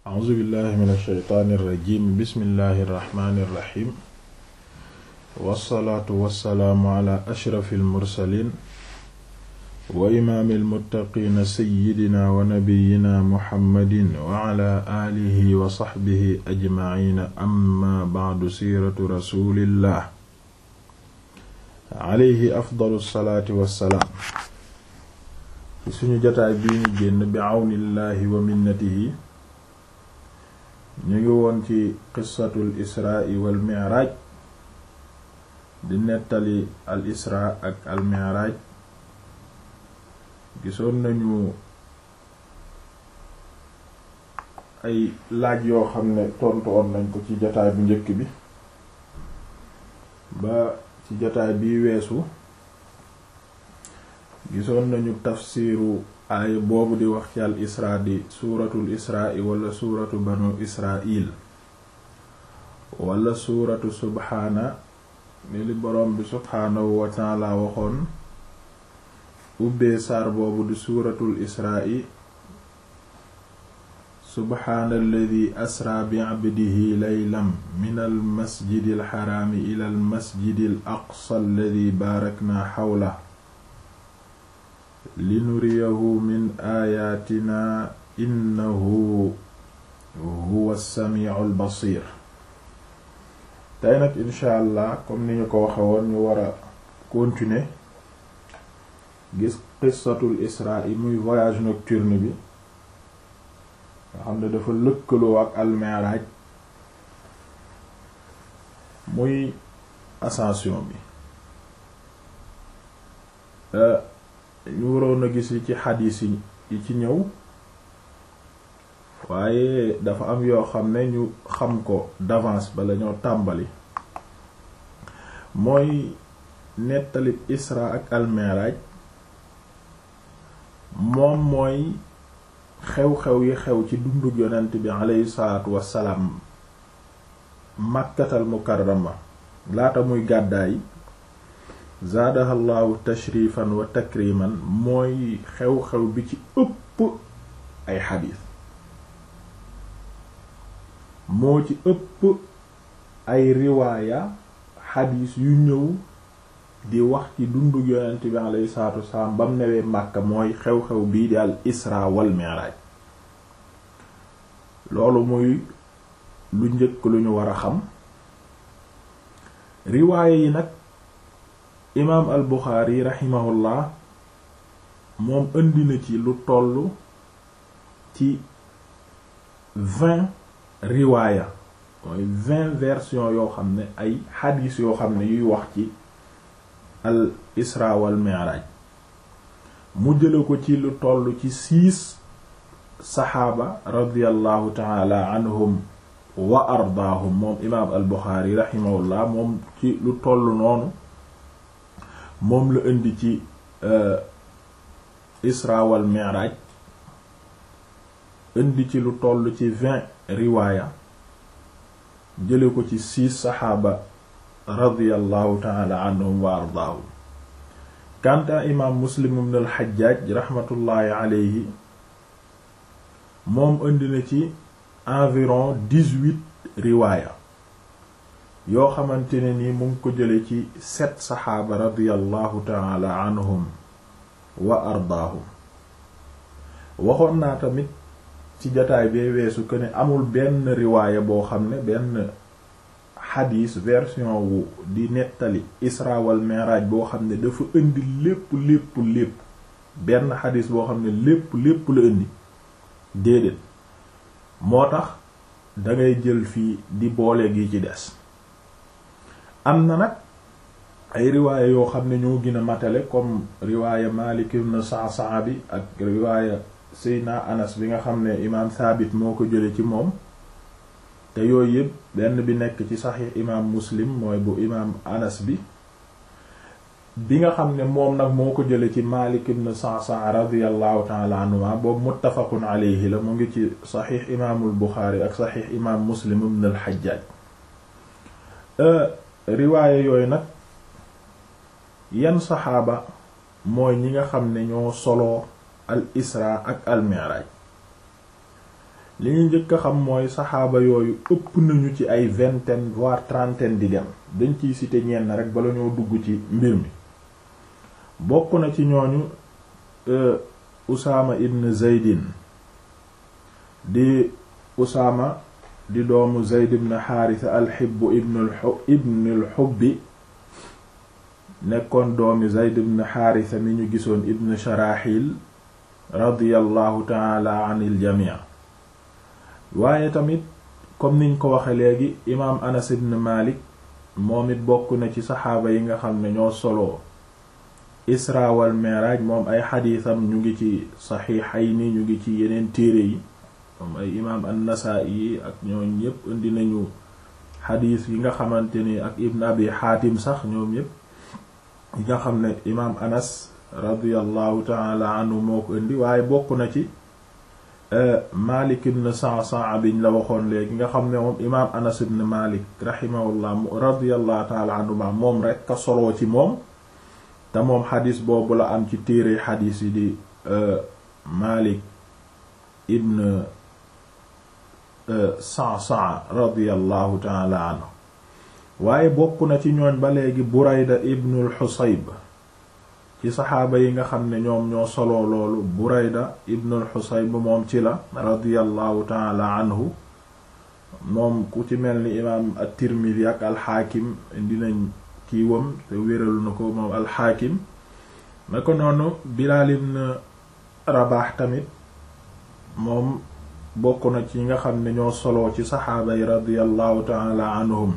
a'uuzu billahi min alsheytaani irrajim bismillahi irrahmani irrahim wassalaatu wassalaamu ala ashrafi almursalin wa imaami almuttaqiina seyidina wa nabiyina muhammadin wa ala aalihi wa saxbihi ajmaciina amma bacdu siiratu rasulillah alayhi afdalu salaati wassalaam ci suñu jotaay bii ñu génn bi awnillahi wa minnatihi ñu ngi woon ci qissatul israa wal miraaj di nettali al israa ak al miraaj gisoon nañu ay laaj yoo xam ne tontu woon nañ ko ci jotaay bu njëkk bi ba ci jotaay bii weesu gisoon nañu tafsiru aaya boobu di wax ci al isra di suuratul israa wala suuratu banu israil wala suuratu subhaana ni li boroom bi subhaanahu wa taala waxoon ubbee saar boobu di suuratul israa subhaana alladi asra bi abdihi laylam min al masjidi al xaraami ila al masjidi al aqsa alladi baarakna xawla linuriyahu min aayaatina innahu huwa samiu albasir tey nag incha allah comme ni ñu ko waxe woon ñu war a continuer gis qissatul isra yi muy voyage nocturne bi nga xam ne dafa lëkkaloo ak almiraaj muy ascension bi ñu waroon a gis yi ci xadiis yi ci ñëw waaye dafa am yoo xam ne ñu xam ko d'avance bala ñoo tàmbali mooy nettali isra ak almiraaj moom mooy xew-xew yi xew ci dundug yonent bi aleyhi salaatu wassalaam màkkatal mukarrama laata muy gàddaay zaadaha llahu tashrifan wa takriman mooy xew-xew bi ci ëpp ay xadiis moo ci ëpp ay riwaaya xadiis yu ñëw di wax ci dundu yonent bi alayhi salaatu wasalaam bam newee Màkka mooy xew-xew bii di al isra wal mi'raj loolu muy lu njëkk lu ñu war a xam riwaaya yi nag imaam al buxaari raximahullah moom indi na ci lu toll ci vingt riwaaya mooy vingt versions yoo xam ne ay xadiis yoo xam ne yuy wax ci al isra wal mi'raj mu jële ko ci lu toll ci six saxaaba radiyallahu taala anhum wa ardaahum moom imaam al buxaari raximahullah moom ci lu toll noonu moom la indi ci isra wal mi'raj indi ci lu toll ci vingt riwaaya jële ko ci six saxaaba radiyallahu taala anhum wa ardaahum kanta imaam muslim ibn al xajjaaj raxmatullaahi aleyhi moom indi na ci environ dix-huit riwaaya yoo xamante ne ni mu ngi ko jële ci sept saxaaba radiyallahu taala anhum wa ardaahum waxoon naa tamit ci jataay bee weesu que ne amul benn riwaaya boo xam ne benn xadiis version wu di nettali isra wal mi'raj boo xam ne dafa indi lépp lépp lépp benn xadiis boo xam ne lépp lépp la indi déedéet moo tax dangay jël fii di boole gi ci des am na nag ay riwaaya yoo xam ne ñoo gën a matale comme riwaaya Maalik ibn Sa'sa'a bi ak riwaaya Seydina Anas bi nga xam ne imaam Saabit moo ko jële ci moom te yooyu yëpp benn bi nekk ci saxiix imaam Muslim mooy bu imaam Anas bi bi nga xam ne moom nag moo ko jële ci Maalik ibn Sa'sa'a radiyallahu ta'ala anhuma boobu muttafaqun alayhi la mu ngi ci saxiix imaamul Buxaari ak saxiix imaam Muslim ibn al-Hajjaj riwaaye yooyu nag yan saxaaba mooy ñi nga xam ne ñoo soloo al isra ak al mi'raj li ñu njëkk a xam mooy saxaaba yooyu ëpp nañu ci ay vingtaine voire trentaine di dem dañ ciy citer ñenn rek bala ñoo dugg ci mbir mi bokk na ci ñooñu Usaama ibn Zaydin di Usaama di doomu Zayd ibn Haarisa al-Hibb ibn al-Hubbi nekkoon doomi Zayd ibn Haarisa mi ñu gisoon ibn Sharaxil radiyallahu taala anil jamii waaye tamit comme niñ ko waxe léegi imaam Anas ibn Malik moom it bokk na ci saxaaba yi nga xam ne ñoo solo Isra wal Mi'raj moom ay xadiisam ñu ngi ci saxiixayni ñu ngi ci yeneen téere yi moom ay imaam an-Nasaa'i ak ñooñ ñépp indi nañu xadiis yi nga xamante ni ak Ibn Abi Xaatim sax ñoom ñépp yi nga xam ne imaam Anas radiyallahu taala anhu moo ko indi waaye bokk na ci Malik ibn Sa'sa'a biñ la waxoon léegi nga xam ne moom imaam Anas ibn Malik rahimahullah radiyallahu taala anhuma moom rek ka soloo ci moom te moom xadis boobu la am ci téere xadis yi di Malik ibn Sa'sa'a radiyallahu taala anhu waaye bokk na ci ñooñ ba léegi Burayda ibn al-Husayb ci saxaaba yi nga xam ne ñoom ñoo soloo loolu Burayda ibn al-Husayb moom ci la radiyallahu taala anhu moom ku ci mel ni imaam at-Tirmidhi ak al-Hakim dinañ kiiwam te wéral na ko moom al-Hakim na ko noonu Bilaal ibn Rabaah tamit moom bokk na ci nga xam ne ñoo soloo ci saxaaba yi radiyallahu taala anhum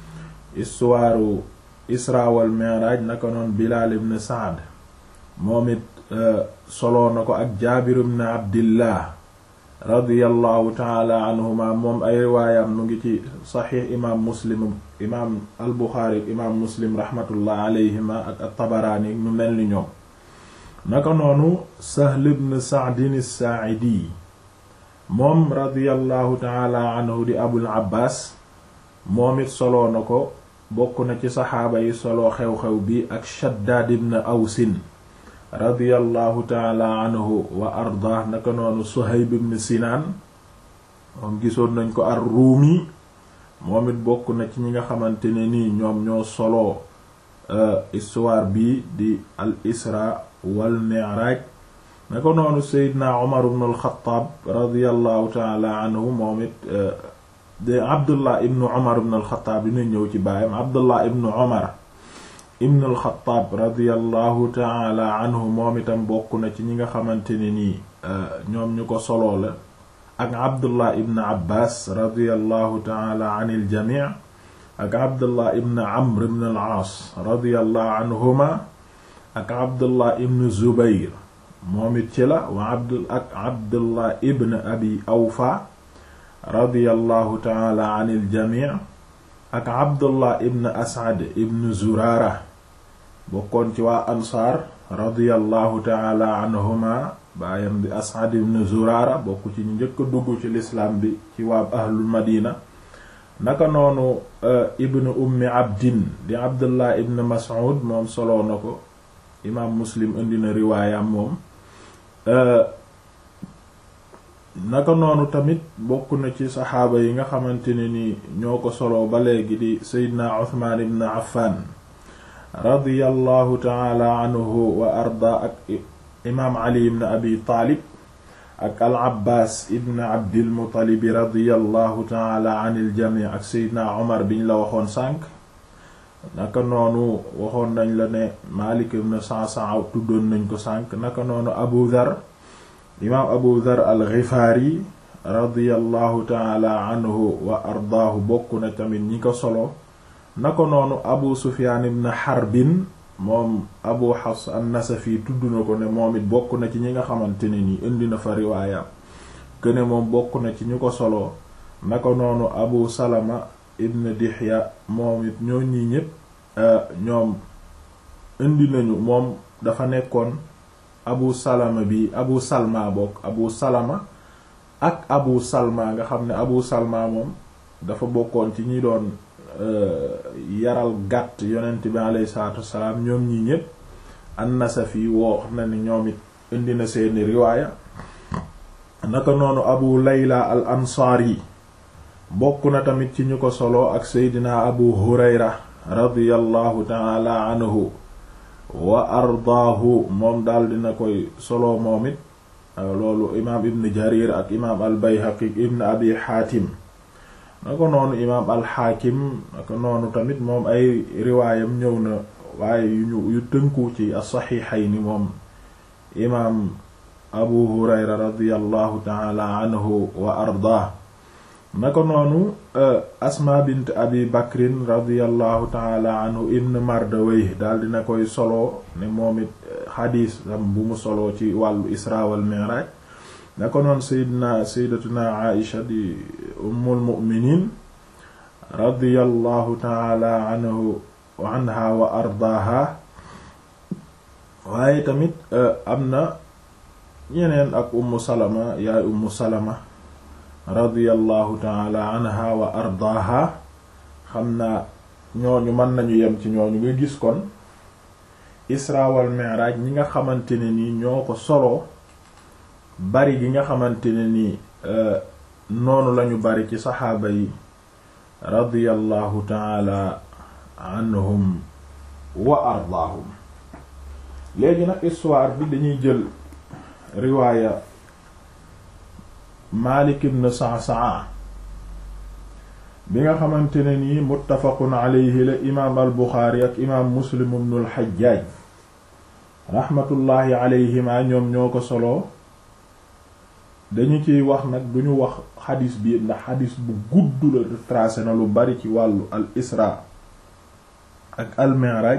istuwaaru Isra wal Mi'raj naka noonu Bilaal ibn Sa'd moom it soloo na ko ak Jaabir ibn Abdillah radiyallahu taala anhuma moom ay riwaayam mu ngi ci saxiix imaam Muslim imaam al Buxaari imaam Muslim rahmatullah alayhima ak at-Tabaraani ñu mel ni ñoom naka noonu Sahl ibn Sa'din as-Saa'idi moom radiyallahu taala anhu di Abul Abbaas moom it soloo na ko bokk na ci saxaaba yi solo xew-xew bi ak Shaddaad ibn Awsin radiyallahu taala anhu wa ardah naka noonu Suhayb ibn Sinaan moom gisoon nañ ko ar-Ruumi moom it bokk na ci ñi nga xamante ne nii ñoom ñoo solo histoire bi di al Isra wal Mi'raj naka noonu Seydina Umar ibn al-Khattab radiyallahu taala anhu moom it de abdullah ibnu omar ibn alxataab dina ñëw ci baayam abdullah ibnu omar ibn alxataab radiallahu taala anhu moom itam bokk na ci ñi nga xamante ne nii ñoom ñu ko soloo la ak abdullah ibn abbas radiallahu taala an iljami ak abdullah ibn amr ibn al-aas radiallahu anhuma ak abdullah ibn zubayr moom it ci la wa abd ak abdullah ibn abi awfa radiyallahu taala an iljami ak abdullah ibn asad ibn zurara bokkoon ci waa ansaar radiyallahu taala anhuma baayam di asad ibn zurara bokk ci ñu njëkk a dugg ci lislaam bi ci waa ahlul madina naka noonu ibn ummi abdin di abdullah ibn mas'ud moom soloo na ko imaam muslim indi na riwaayam moom naka noonu tamit bokk na ci saxaaba yi nga xamante ne ni ñoo ko solo ba léegi di seydina uthman ibn affan radiyallahu taala anhu wa arda ak imaam ali ibn abi taalib ak al abbas ibn abdil muttalib radiyallahu taala an il jami ak seydina omar biñ la waxoon sànq naka noonu waxoon nañ la ne malik ibn sa'sa'a tuddoon nañ ko sànq naka noonu abu dhar imaam abu dhar al ghifari radiyallahu taala anhu wa ardaahu bokk na tamit ñi ko solo na ko noonu abu sufyaan ibn harbin moom abu hafs an-nasafi tudd na ko ne moom it bokk na ci ñi nga xamante ne nii indi na fa riwaayam këne moom bokk na ci ñu ko solo na ko noonu abu salama ibn dihya moom it ñoo ñii ñépp ñoom indi nañu moom dafa nekkoon abu salama bi abu salma bokk abu salama ak abu salma nga xam ne abu salma moom dafa bokkoon ci ñi doon yaral gàtt yonent bi alayhi salaatu wassalaam ñoom ñi ñépp an-Nasafi woo na ni ñoom it indi na seeni riwaaya naka noonu abu layla al ansaari bokk na tamit ci ñu ko solo ak seydina abu hurayra radiyallahu taala anhu wa ardaahu moom daal dina koy solo moom it loolu imaam ibn jarir ak imaam al bayhaqi ibn abi xaatim naka noonu imaam al xaakim naka noonu tamit moom ay riwaayam ñëw na waaye yu yu tënku ci as-saxiixayni moom imaam abu hurayra radiyallahu taala anhu wa ardaah naka noonu asma bint abi bakrin radiallahu taala anhu ibn mardawey daal dina koy solo ne moom it xadiis am bu mu solo ci wàllu isra wal mi'raj naka noonu sayyidina sayyidatuna aisha di ummul mu'minin radiallahu taala anhu anha wa ardaaha waaye tamit am na ñeneen ak ummu salama yaay ummu salama radiyallahu taala anha wa ardaaha xam naa ñooñu mën nañu yem ci ñooñu nga gis kon isra wal mi'raj ñi nga xamante ne nii ñoo ko solo bari gi nga xamante ne nii noonu lañu bari ci saxaaba yi radiyallahu taala anhum wa ardaahum léegi nag histoire bi dañuy jël riwaaya Maalik ibn Sa'sa'a bi nga xamante ne nii muttafaqun alayhi la imaam al Buxaari ak imaam Muslim ibn al Hajjaaj raxmatullaahi alayhima ñoom ñoo ko solo dañu ciy wax nag duñu wax xadis bi ndax xadis bu gudd la tracé na lu bari ci wàllu al Isra ak al Mi'raj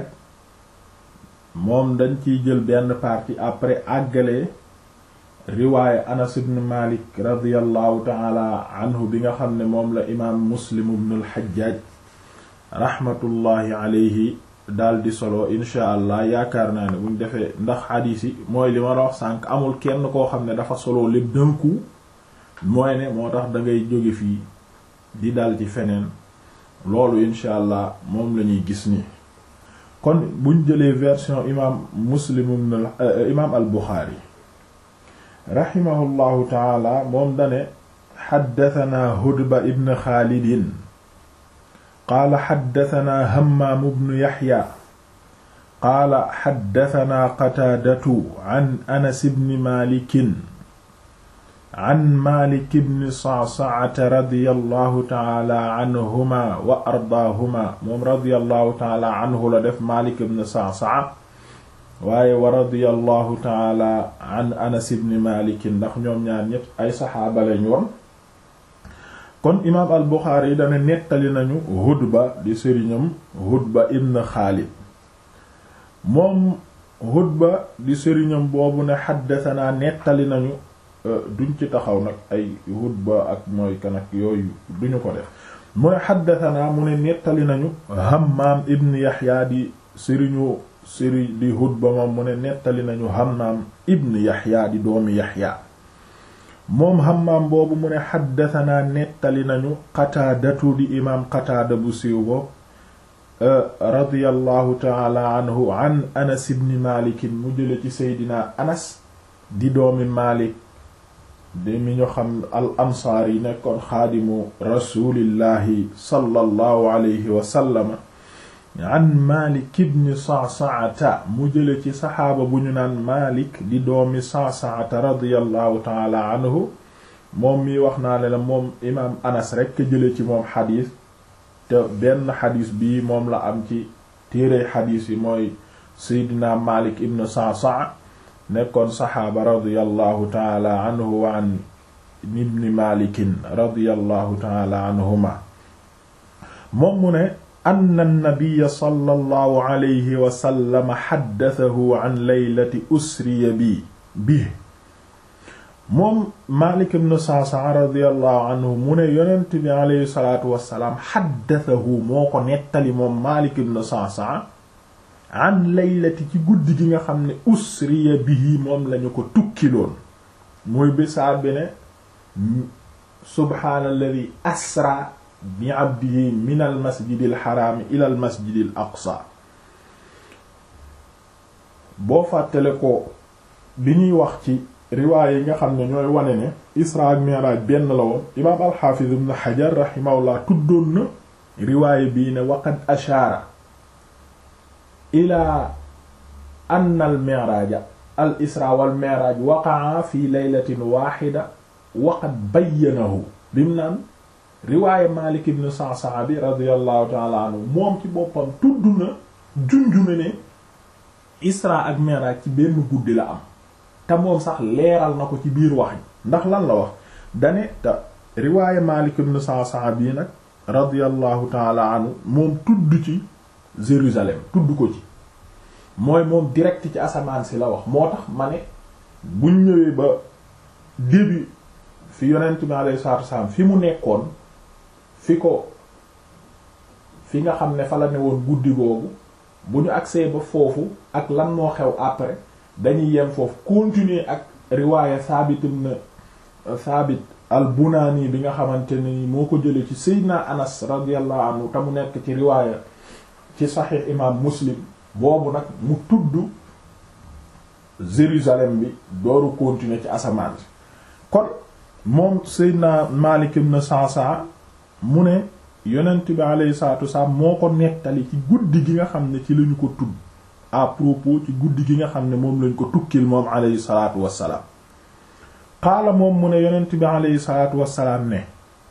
moom dañ ciy jël benn partie après àggale riwaaya anas ibn malik radiallahu taala anhu bi nga xam ne moom la imaam muslim ibn al-hajjaj rahmatullahi alayhi daal di solo insha allah yaakaar naa ne buñ defee ndax xadiis yi mooy li ma la wax sànq amul kenn koo xam ne dafa solo lépp d'un coup mooy ne moo tax da ngay jóge fii di dal ci feneen loolu insha allah moom la ñuy gis nii kon buñ jëlee version imaam muslim ibn imaam al buxaari raximahullahu taala moom dane xaddatanaa hudba ibn xaalidin qaala xaddatanaa hammaam ibn yaxya qaala xaddatanaa qataadatu an anas ibn maalikin an maalik ibn sa'sa'ata radiyallahu taala anhuma wa ardaahuma moom radiyallahu taala anhu la def maalik ibn sa'sa'a waaye wa radiyallahu taala an anas ibn malik ndax ñoom ñaar ñépp ay saxaaba lañ woon kon imaam al buxaari yi dana nettali nañu hudba di sëriñam hudba ibn xaalid moom hudba di sëriñam boobu ne xaddatanaa nettali nañu duñ ci taxaw nag ay hudba ak mooy kan ak yooyu duñu ko def mu ne xaddatanaa mu ne nettali nañu hammaam ibn yaxya di sëriñu sëri di hudba moom mu ne nettali nañu hammaam ibn yaxya di doomi yaxya moom hammaam boobu mu ne xaddatanaa nettali nañu qataadatu di imaam qataada bu siiw boobu radiyallahu taala anhu an anas ibn malikin mu jële ci seydina anas di doomi malik di mi ñu xam al ansaar yi nekkoon xaadimu rasulillahi sallallahu alayhi wa sallama an Malik ibn Sa'sa'ata mu jële ci saxaaba bu ñu naan Malik di doomi Sa'sa'ata radiyallahu taala anhu moom mi wax naa ne la moom imaam Anas rekk jële ci moom xadiis te benn xadiis bii moom la am ci téere xadiis yi mooy Seydina Malik ibn Sa'sa'a nekkoon saxaaba radiyallahu taala anhu wa an ibni Malikin radiyallahu taala anhuma moom mu ne anna nabiya sallallahu alayhi wa sallam xaddatahu an laylati usriya bi bi moom Maalik ibn Sa'sa'a radiyallahu anhu mu ne yonent bi alayhi salaatu wassalaam xaddatahu moo ko nettali moom Maalik ibn Sa'sa'a an laylati ci guddi gi nga xam ne usriya bihi moom lañu ko tukkiloon muy bisaa bi ne subhaanalladi asra bi abdihi min al masjidil xaraami ila al masjidil aqsa boo fàttale ko bi ñuy wax ci riwaay yi nga xam ne ñooy wane ne isra ak mi'raj benn la woon imaam alxaafiz ibn xajar rahimahullah tuddoon na riwaay bii ne waqad ashaara ila anna al mi'raja al isra wal mi'raj waqa'a fi laylatin waaxida waqad bayyanahu bim naan riwaaya Malik ibn Sa'sa'a bi radiyallahu ta'ala anhu moom ci boppam tudd na junju na ne isra ak mi'raj ci benn guddi la am te moom sax leeral na ko ci biir wax ndax lan la wax dane te riwaaya Malik ibn Sa'sa'a bii nag radiyallahu ta'ala anhu moom tudd ci Jérusalem tudd ko ci mooy moom direct ci asamaan si la wax moo tax ma ne buñ ñëwee ba début fi yonent bi alayhi salaatu wasallam fi mu nekkoon fi ko fi nga xam ne fa la ne woon guddi googu bu ñu agsee ba foofu ak lan moo xew après dañuy yem foofu continuer ak riwaaya Saabit ibn Saabit al-Bunaani bi nga xamante ni moo ko jëlee ci Seydina Anas radiyallahu anhu te mu nekk ci riwaaya ci Sahih imaam Muslim boobu nag mu tudd Jérusalem bi dooru continuer ci asamaan si kon moom Seydina Maalik ibn Sa'sa'a mu ne yonent bi alayhi salaatu wasalaam moo ko nettali ci guddi gi nga xam ne ci lañu ko tudd à propos ci guddi gi nga xam ne moom lañ ko tukkil moom alayhi salaatu wasalaam qaala moom mu ne yonent bi alayhi salaatu wasalaam ne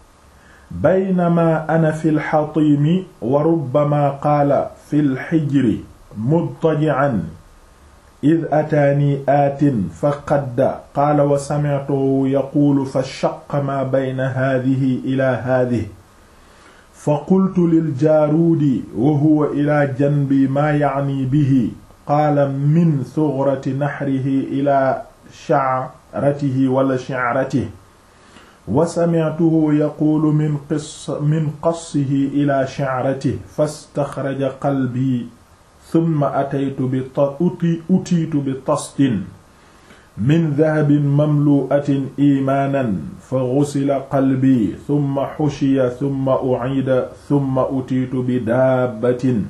baynama ana fi lxatimi wa rubbama qaala fi lxijri mudtaji'an id ataanii aatin fa qadda qaala wa sami'tuhu yaquulu fa shaqqa maa bayna haadihi ila haadihi fa qultu liljaaruudi wa huwa ila janbi maa ya'nii bihi qaala min sugrati naxrihi ila sha'ratihi wala shi'ratihi wa sami'tuhu yaquulu min qis min qassihi ila shi'ratihi fastaxraja qalbii summa ataytu bi uti utiitu bi tastin min dahabin mamlu'atin imaanan fa ghusila qalbi summa xushiya summa u'ida summa utiitu bi daabbatin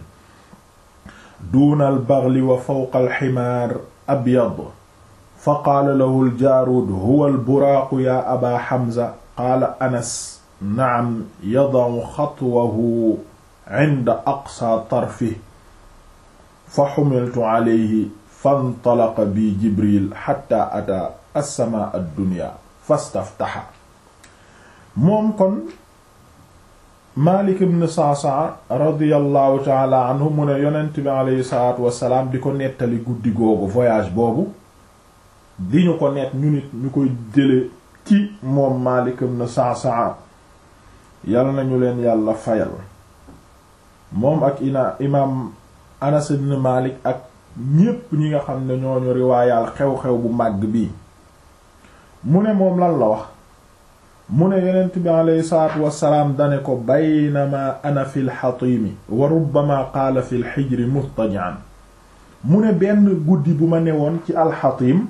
duuna albaghli wa fawqa alximaar abyad fa qaala lahu aljaarud huwa alburaaqu yaa aba xamza qaala anas na'am yada'u xatwahu inda aqsa tarfihi fa xumiltu alayhi fantalaqa bi jibril xatta ata assamaa addunya fastaftaxa moom kon Maalik ibn Sa'sa'a radiyallahu taala anhu mu ne yonent bi aleyhi salaatu wassalaam di ko nettali guddi googu voyage boobu di ñu ko nett ñu nit ñu koy jële ci moom Maalik ibn Sa'sa'a yal nañu leen yàlla fayal moom ak ina imaam Anas ibn Malik ak ñépp ñi nga xam ne ñooñu riwaayaal xew-xew bu màgg bii mu ne moom lan la wax mu ne yonent bi aleyhi salaatu wassalaam dane ko baynama ana fi lxatimi wa rubbama qaala fi lxijri muttaji'an mu ne benn guddi bu ma newoon ci alxatim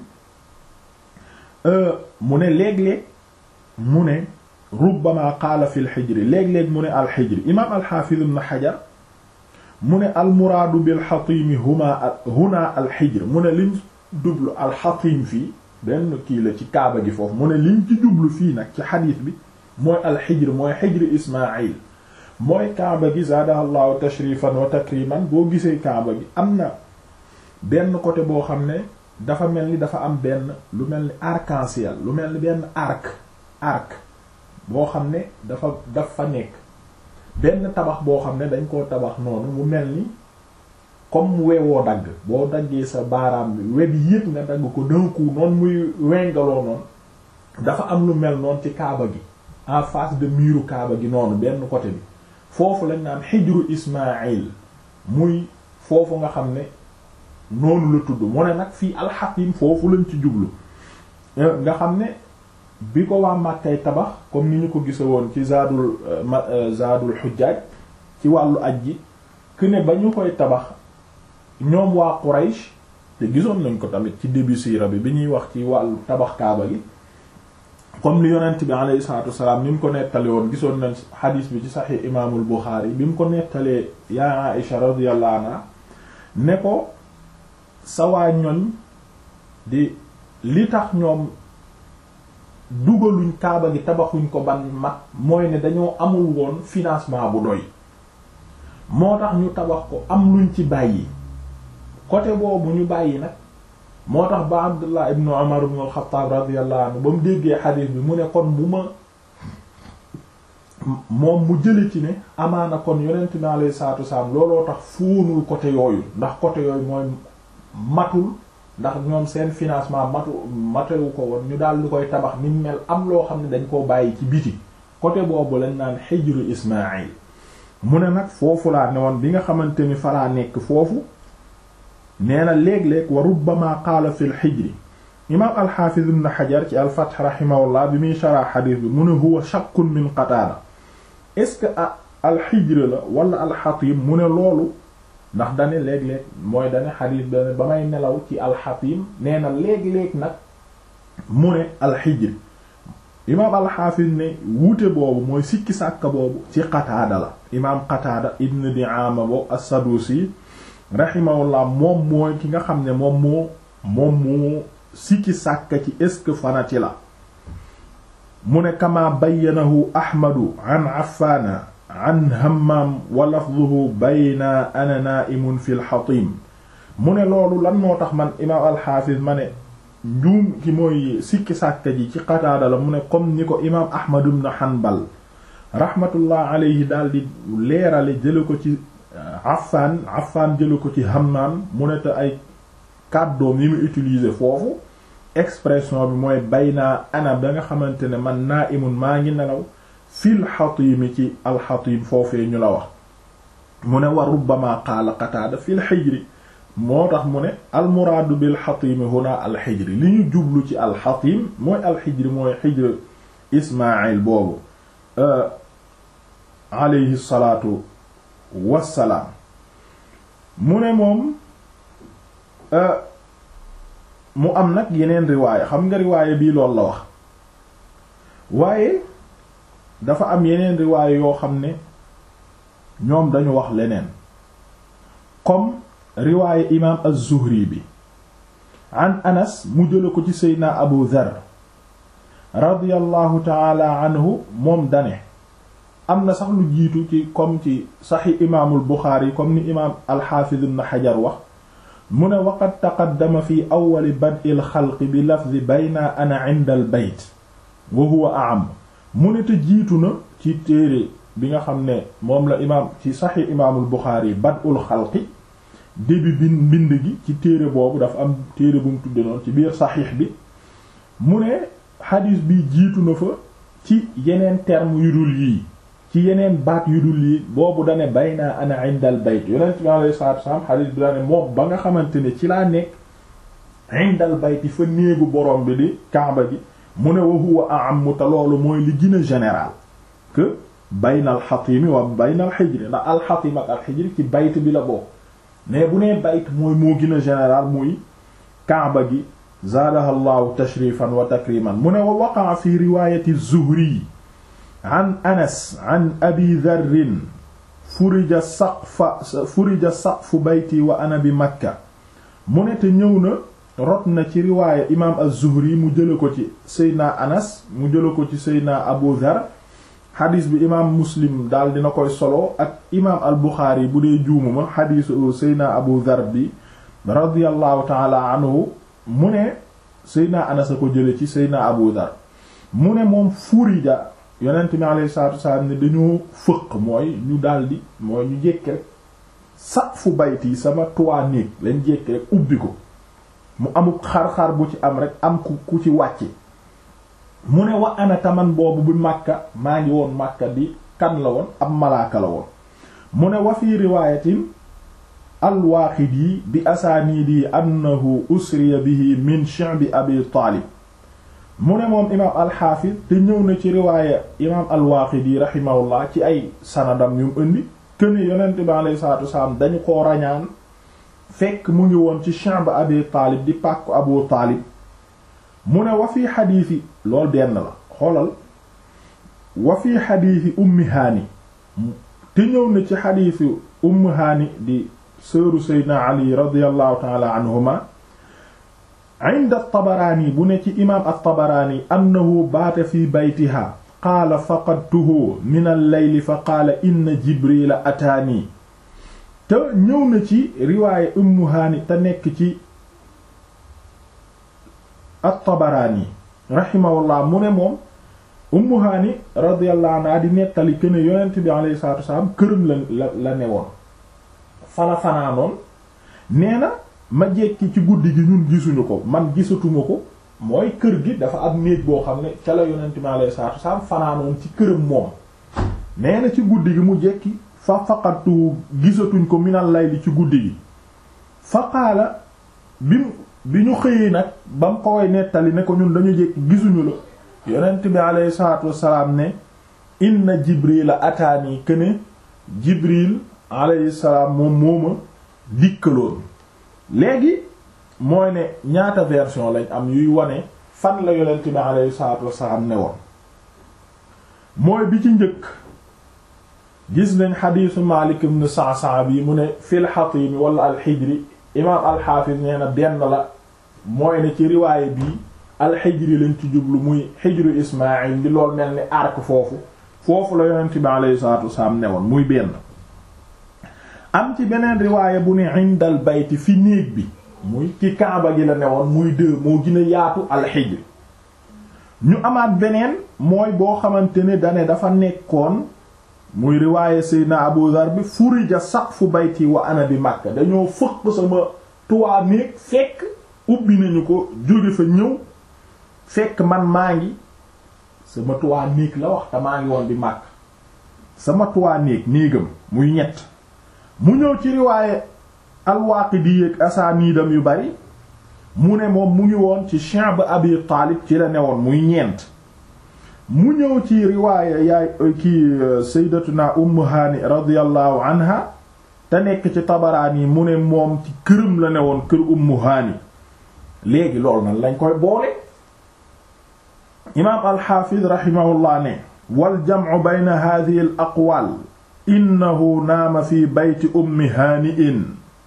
mu ne léeg-léeg mu ne rubbama qaala fi lxijri léeg-léeg mu ne alxijri imaam alxaafiz ibn xajar mu ne almuraadu bilxatimi huma huna alxijr mu ne liñ jublu alxatim fii benn kii la ci kaaba gi foofu mu ne liñ ci jublu fii nag ci xadiis bi mooy alxijr mooy xijr ismail mooy kaaba gi zaadaha llahu tashrifan wa takriman boo gisee kaaba gi am na benn côté boo xam ne dafa mel ni dafa am benn lu mel ni arc-en-ciel lu mel ni benn arc arc boo xam ne dafa daf fa nekk benn tabax boo xam ne dañ koo tabax noonu mu mel ni comme wewoo dagg boo daggee sa baaraam bi web yépp nga dagg ko d'un coup noonu muy wengaloo noonu dafa am lu mel noonu ci kaaba gi en face de miiru kaaba gi noonu benn côté bi foofu lañ naan xijru Ismaïl muy foofu nga xam ne noonu la tudd mu ne nag fii alxakim foofu lañ ci jublu nga xam ne bi ko waa Màkkay tabax comme ni ñu ko gisa woon ci zaadul zaadul xujjaaj ci wàllu aj ji que ne ba ñu koy tabax ñoom waa Quraysh te gisoon nañ ko tamit ci début siira bi bi ñuy wax ci wàllu tabax kaaba gi comme li yonent bi alayhi salaatu wasalaam ni mu ko nettale woon gisoon nañ xadiis bi ci saxiix imaamul Buxaari bi mu ko nettalee yaa Aïsha radiyallahu anha ne ko sa waa ñoñ di li tax ñoom dugaluñ kaaba gi tabaxuñ ko ban mat mooy ne dañoo amul woon financement bu doy moo tax ñu tabax ko am luñ ci bàyyi côté boobu ñu bàyyi nag moo tax ba Abdullah ibnu Umar ibn al-Khattab radiyallahu anhu ba mu déggee xadiis bi mu ne kon bu ma moom mu jële ci ne amaana kon yonent bi alayhi salaatu wasalaam looloo tax fóonul côté yooyu ndax côté yooyu mooy matul ndax ñoom seen financement matu matewu ko woon ñu daal di koy tabax ni mel am loo xam ne dañ koo bàyyi ci biti côté boobu lañ naan xijru Ismaïl mu ne nag foofu laa ne woon bi nga xamante ni falaa nekk foofu nee na léeg-léeg wa rubbama qaala fi l xijri imaam alxaafiz ibn xajar ci alfath rahimahullah bi muy shara xadiis bi mu ne huwa shakkun min qataada est-ce que a alxijr la wala alxatim mu ne loolu ndax dane léeg-léeg mooy dane xadiis dane ba may nelaw ci alxatim nee na léeg-léeg nag mu ne alxijr imaam alxaafis ne wuute boobu mooy sikki sàkka boobu ci qataada la imaam qataada ibn di'aama bo as-sadusi rahimahullah moom mooy ki nga xam ne moom moo moom moo sikki sàkka ci est-ce que fanati la mu ne kama bayyanahu ahmadu an affaana an hammam wa lafduhu bayna ana na'imun fi lxatim mu ne loolu lan moo tax man imaam alxaafis ma ne njuum ki mooy sikki sàkka ji ci qataada la mu ne comme ni ko imaam ahmad ibn hanbal rahmatullah alayhi daal di leerale jële ko ci affaan affaan jële ko ci hammam mu ne te ay kàddoom yi mu utiliser foofu expression bi mooy bayna ana ba nga xamante ne man na'imun maa ngi nelaw fil xatiimi ci alxatim foofee ñu la wax mu ne wa rubbama qaala qataada fil xijri moo tax mu ne almuraadu bil xatimi huna alxijri li ñu jublu ci alxatim mooy alxijri mooy xijr ismail boobu alayhi salaatu wassalaam mu ne moom mu am nag yeneen riwaaya xam nga riwaaya bii loolu la wax waaye dafa am yeneen riwaaya yoo xam ne ñoom dañu wax leneen comme riwaaya imaam az-Zuhri bi an Anas mu jële ko ci Seydina Abu Dharr radiyallahu taala anhu moom dane am na sax lu jiitu ci comme ci saxi imaamul Buxaari comme ni imaam al-Hafiz ibn Hajar wax mu ne waqad taqaddama fi awwali bad'il xalqi bi lafzi bayna ana inda al bayt wa huwa a'am mu ne te jiitu na ci téere bi nga xam ne moom la imaam ci saxi imaamul Buxaari bad'ul xalqi début bi mbind gi ci téere boobu dafa am téere bu mu tudde noonu ci biir saxiix bi mu ne xadiis bi jiitu na fa ci yeneen terme yu dul yii ci yeneen baat yu dul yii boobu dane bayna ana indal bayt yonent bi alayhi salaatu wasallam xadiis bi dane moom ba nga xamante ne ci laa nekk indal bayt fa néegu borom bi di kaaba gi mu ne wa huwa a'am te loolu mooy li gën a général que bayna al xatimi wa bayna al xijri ndax al xatim ak al xijri ci bayt bi la bokk mais bu nee bayt mooy moo gën a général muy kaaba gi zaadaha llahu tashrifan wa takriman mu ne wa waqaa fi riwayati zuhri an anas an abi dharrin furija saqfa furija saqfu bayti wa ana bi makka mu ne te ñëw na rot na ci riwaaya imam az-zuhri mu jële ko ci seydna anas mu jële ko ci seydna abu dhar xadis bi imaam muslim daal dina koy solo ak imaam al buxaari bu dee juumuma xadisu seydna abu dhar bi radiyallahu taala anhu mu ne seydna anas a ko jële ci seydna abu dhar mu ne moom furija yonent mi alayhi salaatu wasalaam ne dañoo fëq mooy ñu daldi mooy ñu jékki rek saqfu bayti sama toit néeg lañ jékki rek ubbi ko mu amuk xar-xar bu ci am rek am ku ku ci wàcce mu ne wa ana taman boobu bi màkka maa ngi woon màkka di kan la woon ab malaaka la woon mu ne wa fi riwaayatin al-Waaqidi bi asaaniidi annahu usriya bihi min shi'bi abi taalib mu ne moom imaam alxaafis te ñëw na ci riwaaya imaam al-Waaqidi rahimahullah ci ay sanadam yu mu indi këne yonent bi alayhi salaatu wasalaam dañu ko rañaan fekk mu ngi woon ci shi'b abi taalib di pàkku abu taalib mu ne wa fi xadiisi lool benn la xoolal wa fi xadiisi ummi haani te ñëw na ci xadiisi ummi haani di sëru seydna ali radiallahu taala anhuma inda at-Tabaraani bu ne ci imaam at-Tabaraani annahu baata fi baytiha qaala faqadtuhu min al-layli fa qaala inna Jibriila ataani te ñëw na ci riwaaye Ummu Haani te nekk ci at-Tabaraani rahimahullah mu ne moom Ummu Haani radiyallahu anha di nettali que ne yonent bi alayhi salaatu wasalaam këram la la la newoon fala fanaanoon nee na ma jekki ci guddi gi ñun gisuñu ko man gisatuma ko mooy kër gi dafa am néeg boo xam ne ca la yonent bi alayhi salaatu wasalaam fanaanoon ci këram moom nee na ci guddi gi mu jekki fa faqatu gisatuñ ko minal layli ci guddi gi fa qaala bi bi ñu xëyee nag ba mu ko way nettali ne ko ñun dañu jekki gisuñu la yonent bi alayhi salaatu wasalaam ne inna jibril ataani këne jibril alayhi salaam moom mooma dikkaloon léegi mooy ne ñaata version lañ am yuy wane fan la yonent bi alayhi salaatu wasalaam ne woon mooy bi ci njëkk gis nañ xadiisu Maalik ibn Sa'sa'a bi mu ne fil xatiimi wala alxijri imaam alxaafis nee na benn la mooy ne ci riwaaye bii alxijri lañ ci jublu muy xijru Ismaayil di lool mel ni arc foofu foofu la yonent bi alayhi salaatu wasalaam ne woon muy benn am ci beneen riwaaye bu ne indal bayti fi néeg bi muy ci kaaba gi la ne woon muy deux moo gën a yaatu alxijri ñu amaat beneen mooy boo xamante ne dane dafa nekkoon muy riwaaye Seydina Abu Dhar bi furija saqfu bayti wa ana bi Makka dañoo fëq sama tuwaa néeg fekk ubbi nañu ko jóge fa ñëw fekk man maa ngi sama tuwaa néeg la wax te maa ngi woon bi Makka sama tuwaa néeg néegam muy ñett mu ñëw ci riwaaye al-Waaqidi ak asaaniidam yu bari mu ne moom mu ngi woon ci Shi'b Abi Taalib ci la newoon muy ñeent mu ñëw ci riwaaya yaay kii sayyidatuna Ummu Haani radiyallahu anha te nekk ci Tabaraani mu ne moom ci këram la newoon kër Ummu Haani léegi loolu nan lañ koy boole imaam al-Haafiz rahimahullah ne wal jam'u bayna haadhihi al-aqwaal innahu naama fi bayti Ummi Haani'in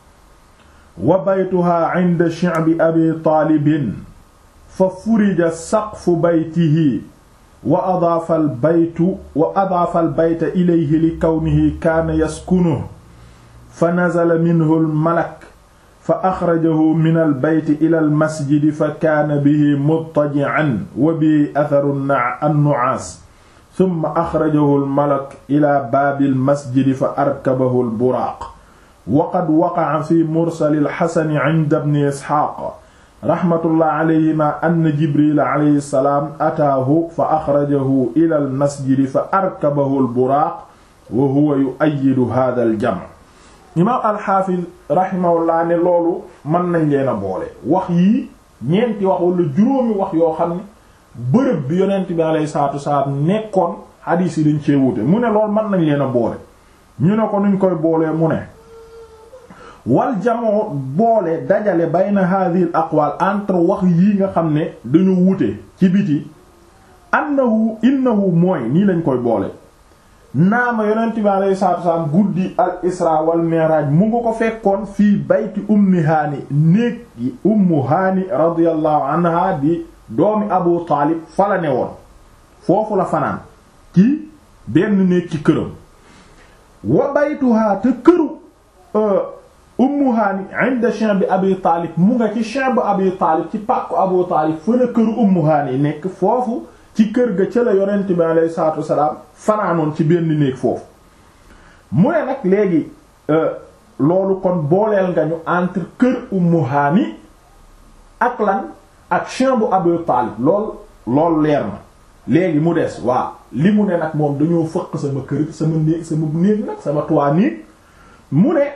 wa baytuha inda shi'bi Abi Taalibin fa furija saqfu baytihi wa adaafa albaytu wa adaafa albayta ilayhi li kawnihi kaana yaskunuhu fa nazala minhu almalak fa axrajahu min albayti ila almasjidi fa kaana bihi muttaji'an wa bihi atharu annu'aas summa axrajahu almalak ila baabi almasjidi fa arkabahu alburaaq wa qad waqa'a fi mursali alxasani 'inda ibni isxaaq raxmatullah alayhima ann jibril alayhi salaam ataahu fa axrajahu ila al masjidi fa arkabahu al buraaq wa huwa yu'ayyidu hadha al jam' imaam alxaafis raximahullah ne loolu mën nañ leen a boole wax yii ñeenti wax wala juróomi wax yoo xam ne bërëb bi yonent bi alayhi salaatu wasalaam nekkoon xadiis yi dañ cee wute mu ne loolu mën nañ leen a boole ñu ne ko nuñ koy boolee mu ne wal jamoo boole dajale bayna hadhihi al aqwal entre wax yii nga xam ne dañu wute ci biti annahu innahu mooy nii lañ koy boole naama yonent bi alayhi salaatu wasalaam guddi al isra wal mi'raj mu nga ko fekkoon fii bayti ummi haani néeg yi ummu haani radiyallahu anha di doomi abu taalib fa la ne woon foofu la fanaan ci benn néeg ci këram wa baytuha te këru ummu haani inda shi'b abi taalib mu nga ci shi'b abi taalib ci pàkku abu taalib fa la këru ummu haani nekk foofu ci kër ga ca la yonent bi alayhi salaatu wasalaam fanaanoon ci benn néeg foofu mu ne nag léegi loolu kon booleel nga ñu entre kër ummu haani ak lan ak shi'b abi taalib lool loolu leer na léegi mu des waa li mu ne nag moom dañoo fëq sama kër sama néeg sama néeg nag sama toit néeg mu ne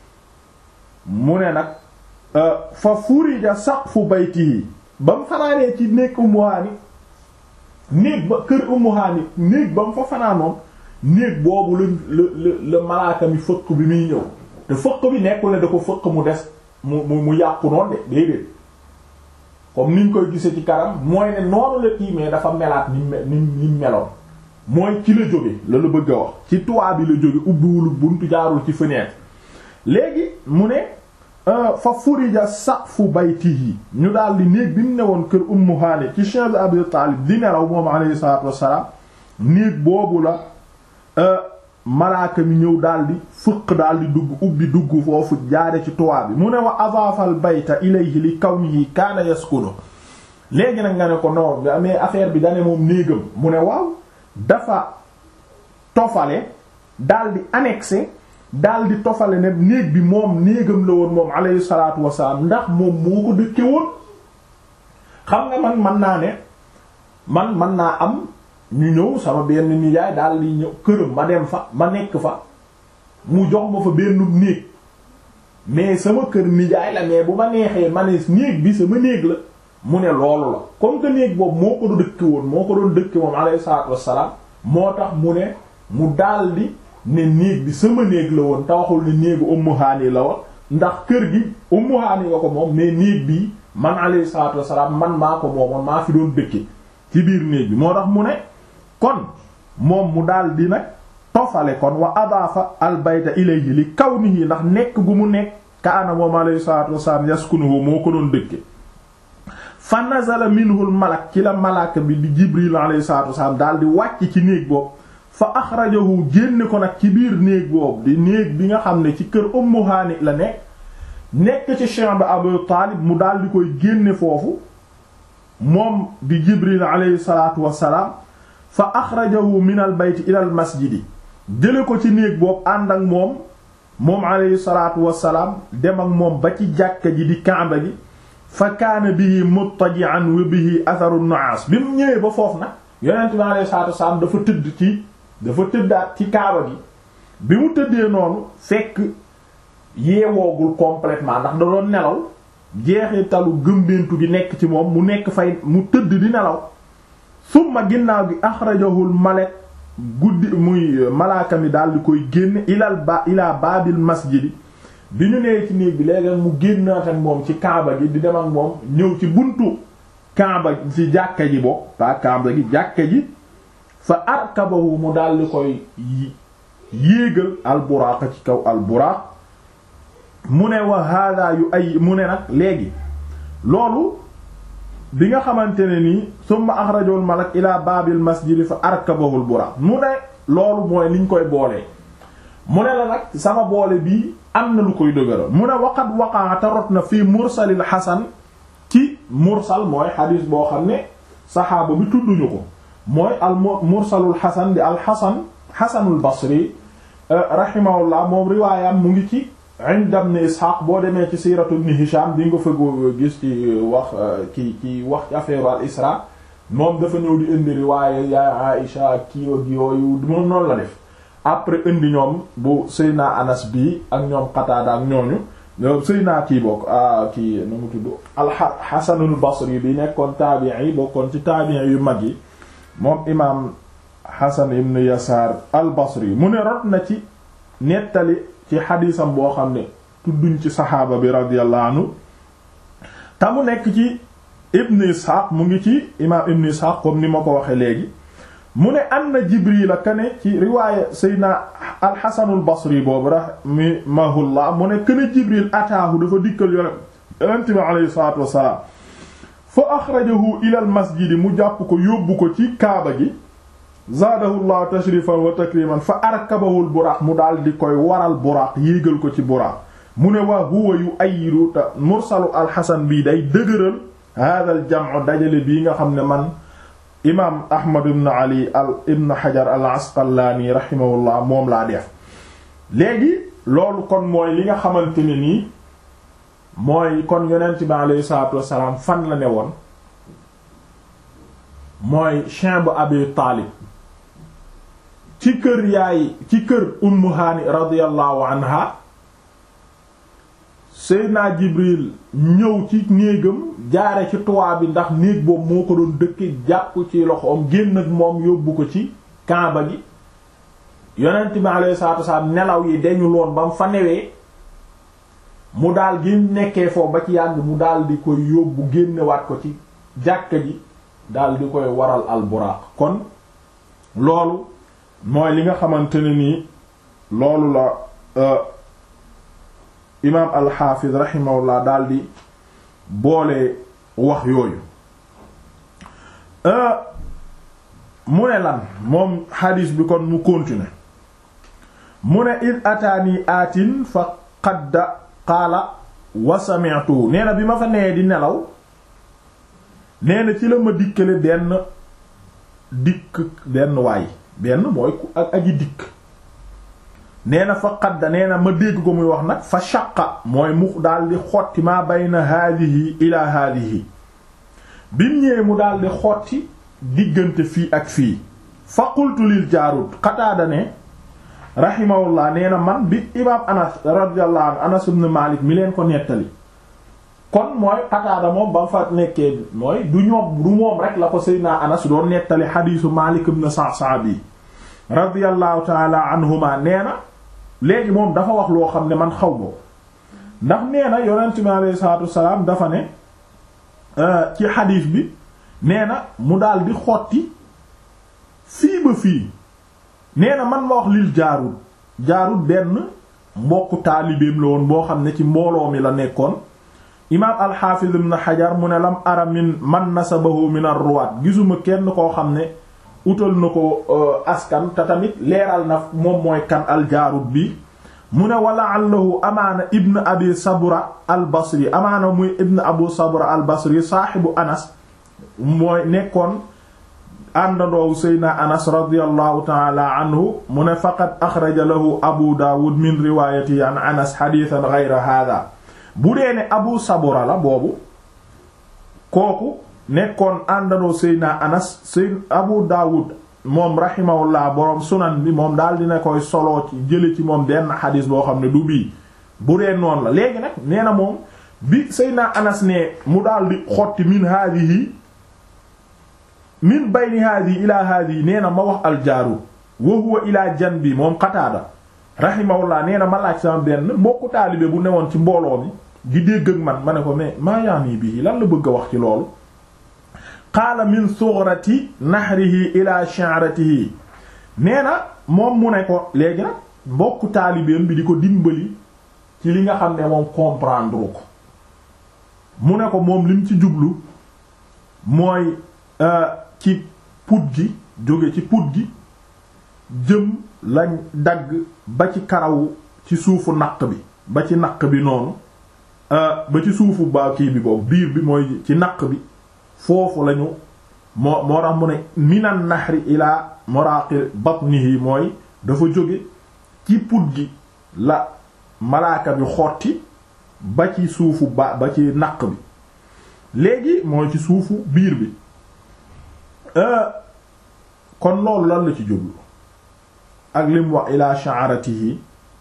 mu ne nag fa furija saqfu baytihi ba mu fanaanee ci néeg Ummu Haani néeg ba kër Ummu Haani néeg ba mu fa fanaanoon néeg boobu la la la malaaka mi fëq bi muy ñëw te fëq bi nekkul ne da ko fëq mu des mu mu mu yàqu noonu de déedéet comme niñ koy gisee ci kanam mooy ne noonu la kii mais dafa melaat ni ni ni meloon mooy ci la jóge la la bëgg a wax ci toit bi la jóge ubbiwul buntu jaarul ci fenêtre léegi mu ne fa furija saqfu baytihi ñu daal di néeg bi mu newoon kër Ummu Haani ci Cheikh Abi Taalib di nelaw moom alayhi salaatu wassalaam néeg boobu la malaaka mi ñëw daal di fëq daal di dugg ubbi dugg foofu jaare ci toit bi mu ne wa adaafal bayta ilayhi li kawnihi kaana yaskunu léegi nag nga ne ko non mais affaire bi dane moom néegam mu ne waaw dafa tofale daal di annexé daal di tofale ne néeg bi moom néegam la woon moom alayhi salaatu wasalaam ndax moom moo ko dëkke woon xam nga man man naa ne man man naa am ñu ñëw sama benn nijaay daal di ñëw këram ma dem fa ma nekk fa mu jox ma fa benn néeg mais sama kër nijaay la mais bu ma neexee ma ne néeg bi sama néeg la mu ne loolu la comme que néeg boobu moo ko doon dëkke woon moo ko doon dëkke moom alayhi salaatu wassalaam moo tax mu ne mu daldi ne néeg bi sama néeg la woon te waxul ne néegu Ummu Haani la woon ndax kër gi Ummu Haani nga ko moom mais néeg bii man alayhi salaatu wassalaam man maa ko moomoon maa fi doon dëkke ci biir néeg bi moo tax mu ne kon moom mu daldi nag tofale kon wa adaafa al bayta ilayhi li kawnihi ndax nekk gu mu nekk kaana moom alayhi salaatu wassalaam yaskunuhu moo ko doon dëkke fa nazala minhu al malak ci la malaaka bi di jibril alayhi salatu wasalaam daal di wàcc ci néeg boobu fa axrajahu génne ko nag ci biir néeg boobu di néeg bi nga xam ne ci kër ummu haani la nekk nekk ci chambre abu taalib mu daal di koy génne foofu moom di jibril alayhi salatu wasalaam fa axrajahu min al bayt ila al masjidi jële ko ci néeg boobu ànd ak moom moom alayhi salatu wasalaam dem ak moom ba ci jàkka ji di kaaba gi fa kaana bihi muttaji'an wa bihi atharu nu'as bi mu ñëwee ba foofu nag yonent bi alayhi salaatu wasalaam dafa tëdd ci dafa tëddaat ci kaaba gi bi mu tëddee noonu fekk yeewoogul complètement ndax da doon nelaw jeexitalu gëmbeentu gi nekk ci moom mu nekk fay mu tëdd di nelaw summa ginnaaw gi axrajahul malek guddi muy malaaka mi daal di koy génne ilal ba ilaa baabil masjidi bi ñu nee ci néeg bi léegi mu génnaat ak moom ci kaaba gi di dem ak moom ñëw ci buntu kaaba ci jàkka ji bokk pas kaaba gi jàkka ji fa arkabahu mu daal di koy yéegal alburaaq ci kaw alburaaq mu ne wa hada yu ay mu ne nag léegi loolu bi nga xamante ne nii summa axrajul malak ila baabil masjidi fa arkabahu alburaaq mu ne loolu mooy liñ koy boolee mu ne la nag sama boole bii am na lu koy dëgëral mu ne waqat waqaa tarot na fii mursalil xasan ci mursal mooy xadiis boo xam ne saxaaba bi tudduñu ko mooy al mursalul xasan di al xasan xasanul basri rahimahullah moom riwaayam mu ngi ci inda ibn Ishaq boo demee ci siiratu ibn Hisham di nga fa gis ci wax ki ci wax ci affaire al isra moom dafa ñëw di indi riwaaya ya Aïsha kii ak yooyu moom noonu la def après indi ñoom bu Seyna Anas bii ak ñoom Qataada ak ñooñu Seyna kii bokk kii nu mu tudd al-Hasanul Basri bi nekkoon taabi'i bokkoon ci taabi'i yu mag yi moom imaam Hasan ibn Yasaar al-Basri mu ne rot na ci nettali ci xadiisam boo xam ne tudduñ ci saxaaba bi radiyallahu anhu te mu nekk ci Ibn Ishaq mu ngi ci imaam Ibn Ishaq comme ni ma ko waxee léegi mu ne anna Jibril kane ci riwaaya Seydina al-Hasanul Basri boobu rahimahullah mu ne kene Jibril ataahu dafa dikkal yonent bi alayhi salaatu wassalaam fa axrajahu ila al masjidi mu jàpp ko yóbbu ko ci kaaba gi zaadahu llahu tashrifan wa takriman fa arkabahul buraaq mu daal di koy waral buraaq yéegal ko ci buraaq mu ne waa huwa yu ayidu te mursalu alxasan bii day dëgëral hada al jam'u dajale bii nga xam ne man imaam ahmad ibn ali al ibn hajar al asqalaani rahimahullah moom laa def léegi loolu kon mooy li nga xamante ne nii mooy kon yonent bi aleyhi salaatu wassalaam fan la ne woon mooy champ bu abi taalib ci kër yaay ci kër ummu haani radiyallahu anha seydina jibril ñëw ci néegam jaare ci toit bi ndax néeg boobu moo ko doon dëkke jàpp ci loxoom génn ak moom yóbbu ko ci kaaba gi yonent bi alayhi salaatu wasalaam nelaw yi dañu loon ba mu fa newee mu daal gi nekkee foofu ba ci yàgg mu daal di koy yóbbu génnewaat ko ci jàkka ji daal di koy waral alburaaq kon loolu mooy li nga xamante ne nii loolu la imaam alxaafiz rahimahullah daal di boole wax yooyu mu ne lan moom xadiis bi kon mu continuer mu ne id ataani aatin fa qadda qaala wa sami'tu nee na bi ma fa nee di nelaw nee na ci la ma dikkale benn dikk benn waay benn mooy ku ak aji dikk nee na fa qadda nee na ma dégg ko muy wax nag fa shaqa mooy mu daal di xotti maa bayna haadihi ila haadihi bim ñëwee mu daal di xotti diggante fii ak fii fa qultu lil jaarud qataada ne rahimahullah nee na man bi imaam anas radiyallahu anhu anas ibn malik mi leen ko nettali kon mooy qataada moom ba fa nekkee mooy du ñoom du moom rek la ko seydina anas doon nettali xadiisu malik ibn sa'sa'a bi radiyallahu taala anhuma nee na léegi moom dafa wax loo xam ne man xaw boo ndax nee na yonent bi alayhi salaatu wassalaam dafa ne ci xadiis bi nee na mu daal di xotti fii ba fii nee na man ma wax lil jaarul jaarul benn mbokku taalibeem la woon boo xam ne ci mbooloo mi la nekkoon imaam alxaafiz ibn xajar mu ne lam ara min man nasabahu min ar-ruwaat gisuma kenn koo xam ne utal na ko askan te tamit leeral na moom mooy kan aljaarut bi mu ne wala allahu amaana ibn abi sabra al basri amaana muy ibn abu sabra al basri saaxibu anas mooy nekkoon àndandoowu seydna anas radiallahu taala anhu mu ne faqad axraja lahu abu daawud min riwaayati an anas xadiisan gayra hada bu dee ne abu sabra la boobu kooku nekkoon àndandoo seydna anas seyd abu daawud moom rahimahullah boroom sunan bi moom daal dina koy soloo ci jële ci moom benn xadis boo xam ne du bii bu dee noonu la léegi nag nee na moom bi seydna anas ne mu daal di xotti min haadihi min bayni haadihi ila haadihi nee na ma wax aljaaru wa huwa ila janbi moom qataada rahimahullah nee na ma laaj sama benn mbokku taalibe bu newoon ci mbooloo mi di dégg ak man ma ne ko mais maa yaani bii lan la bëgg a wax ci loolu qaala min sugrati nahrihi ila sha'ratihi nee na moom mu ne ko léegi nag mbokku taalibeem bi di ko dimbali ci li nga xam ne moom comprendre ko mu ne ko moom lim ci jublu mooy ci put gi jóge ci put gi jëm lañ dagg ba ci karaw ci suufu naq bi ba ci naq bi noonu ba ci suufu ba kii bi boobu biir bi mooy ci naq bi foofu lañu moo moo tax mu ne minan nahri ilaa muraqi batnihi mooy dafa jóge ci put gi la malaaka bi xotti ba ci suufu ba ba ci naq bi léegi mooy ci suufu biir bi kon loolu lan la ci jublu ak lim wax ila sha'ratihi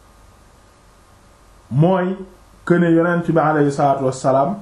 mooy këne yonent bi aleyhi salaatu wassalaam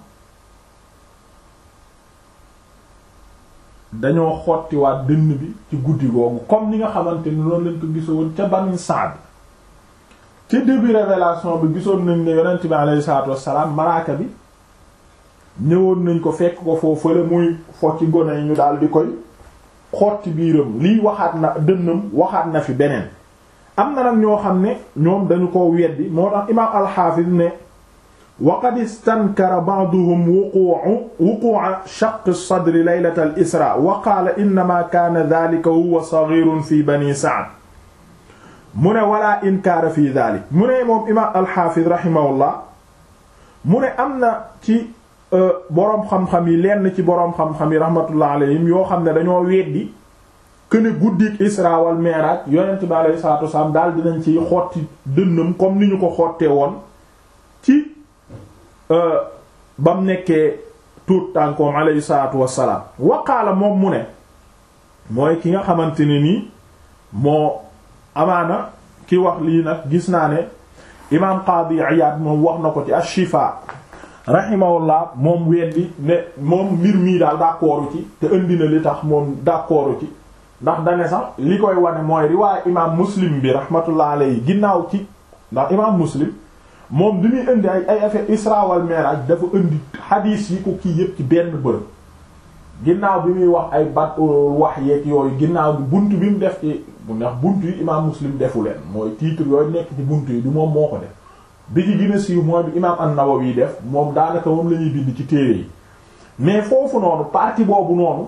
dañoo xottiwaat dënn bi ci guddi googu comme ni nga xamante ni loolu lañ ko gisoon ca Bani Saad ca début révélation bi gisoon nañ ne yonent bi aleyhi salaatu wassalaam malaaka bi ñëwoon nañ ko fekk ko foofu fële muy fo ci gone yi ñu daal di koy xotti biiram lii waxaat na dënnam waxaat na fi beneen am na nag ñoo xam ne ñoom dañu ko weddi moo tax imaam alxaafis ne wa qad istankara ba'duhum wuqu'u wuqu'u shaqq as-sadri laylata al-isra wa qaala innama kaana dhalika huwa saghirun fi bani sa'd mu ne wala inkaara fi dhalik mu ne moom imaam alxaafis rahimahullah mu ne am na ci boroom xam-xam yi lenn ci boroom xam-xam yi rahmatullah alayhim yoo xam ne dañoo weddi këne guddik isra wal mi'raj yonent bi alayhi salaatu wasalaam daal dinañ ci xotti dënnam comme ni ñu ko xottee woon ci bam nekkee tuut tànkoom alayhi salaatu wasalaam waqaala moom mu ne mooy ki nga xamante ne nii moo amaana ki wax lii nag gis naa ne imaam Qaadi Iyaad moom wax na ko ci ash-Shifaa rahimahullah moom weddi ne moom mbir mii daal d'accordu ci te indi na li tax moom d'accordu ci ndax dane sax li koy wane mooy riwaaya imaam muslim bi rahmatullah alayhi ginnaaw ci ndax imaam muslim moom bi muy indi ay ay affaire isra wal mi'raj dafa indi xadiis yi ko kii yépp ci benn bërëb ginnaaw bi muy wax ay bat wax yeeg yooyu ginnaaw bi bunt bi mu def ci ndax bunt yi imaam muslim defu leen mooy titre yooyu nekk ci bunt yi du moom moo ko def bi ci gën a siiw mooy bi imaam an-Nawawi def moom daanaka moom la ñuy bind ci téere yi mais foofu noonu partie boobu noonu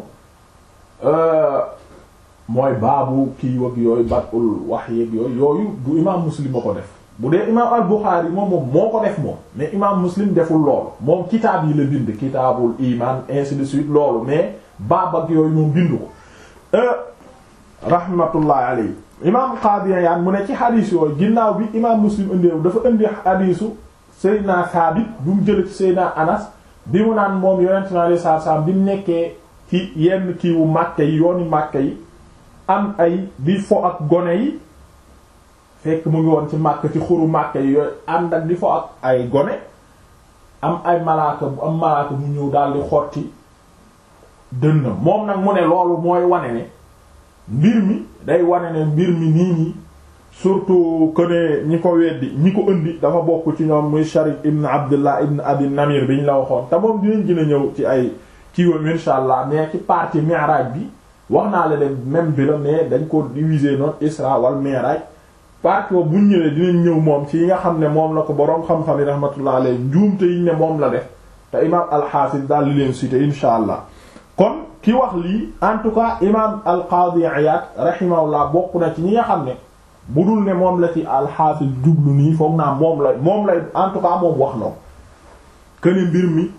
mooy baabu kii wag yooyu batul wax yeeg yooyu yooyu du imaam Muslim a ko def bu dee imaam al-Bukhari moom moom moo ko def moom mais imaam Muslim deful loolu moom kitaab yi la bind kitaabul iman ainsi de suite loolu mais baab ak yooyu moom bindu ko rahmatullahi alayhi imaam Qaadi Iyaan mu ne ci xadiis yooyu ginnaaw bi imaam Muslim indeewu dafa indi xadiisu Seydina Saabit bu mu jële ci Seydina Anas bi mu naan moom yonent na alayhi salaatu salaam bi mu nekkee ci yenn kiiwu Màkka yi yooni Màkka yi am ay di fo ak gone yi fekk mu ngi woon ci Màkka ci xuru Màkka yi yooyu ànd ak di fo ak ay gone am ay malaaka bu am malaaka mu ñëw daal di xotti dënnam moom nag mu ne loolu mooy wane ne mbir mi day wane ne mbir mi nii nii surtout que ne ñi ko weddi ñi ko indi dafa bokk ci ñoom muy Sharik ibn Abdullah ibn Abi Namir bi ñu la waxoon te moom dinañ gën a ñëw ci ay kiiwam insha allah mais ci partie Mi'raj bi wax naa la dem même bi la mais dañ ko diviser noonu Isra wal Mi'raj partie boobu bu ñu ñëwee dinañ ñëw moom ci yi nga xam ne moom la ko boroom xam-xam yi rahmatullah alayhi njuumte yi ne moom la def te imaam al-Hafiz daal di leen citer insha allah kon ki wax lii en tout cas imaam al-Qadi Iyad rahimahullah bokk na ci ñi nga xam ne bu dul ne moom la ci al-Hafiz jublu nii foog naa moom la moom lay en tout cas moom wax na que ne mbir mi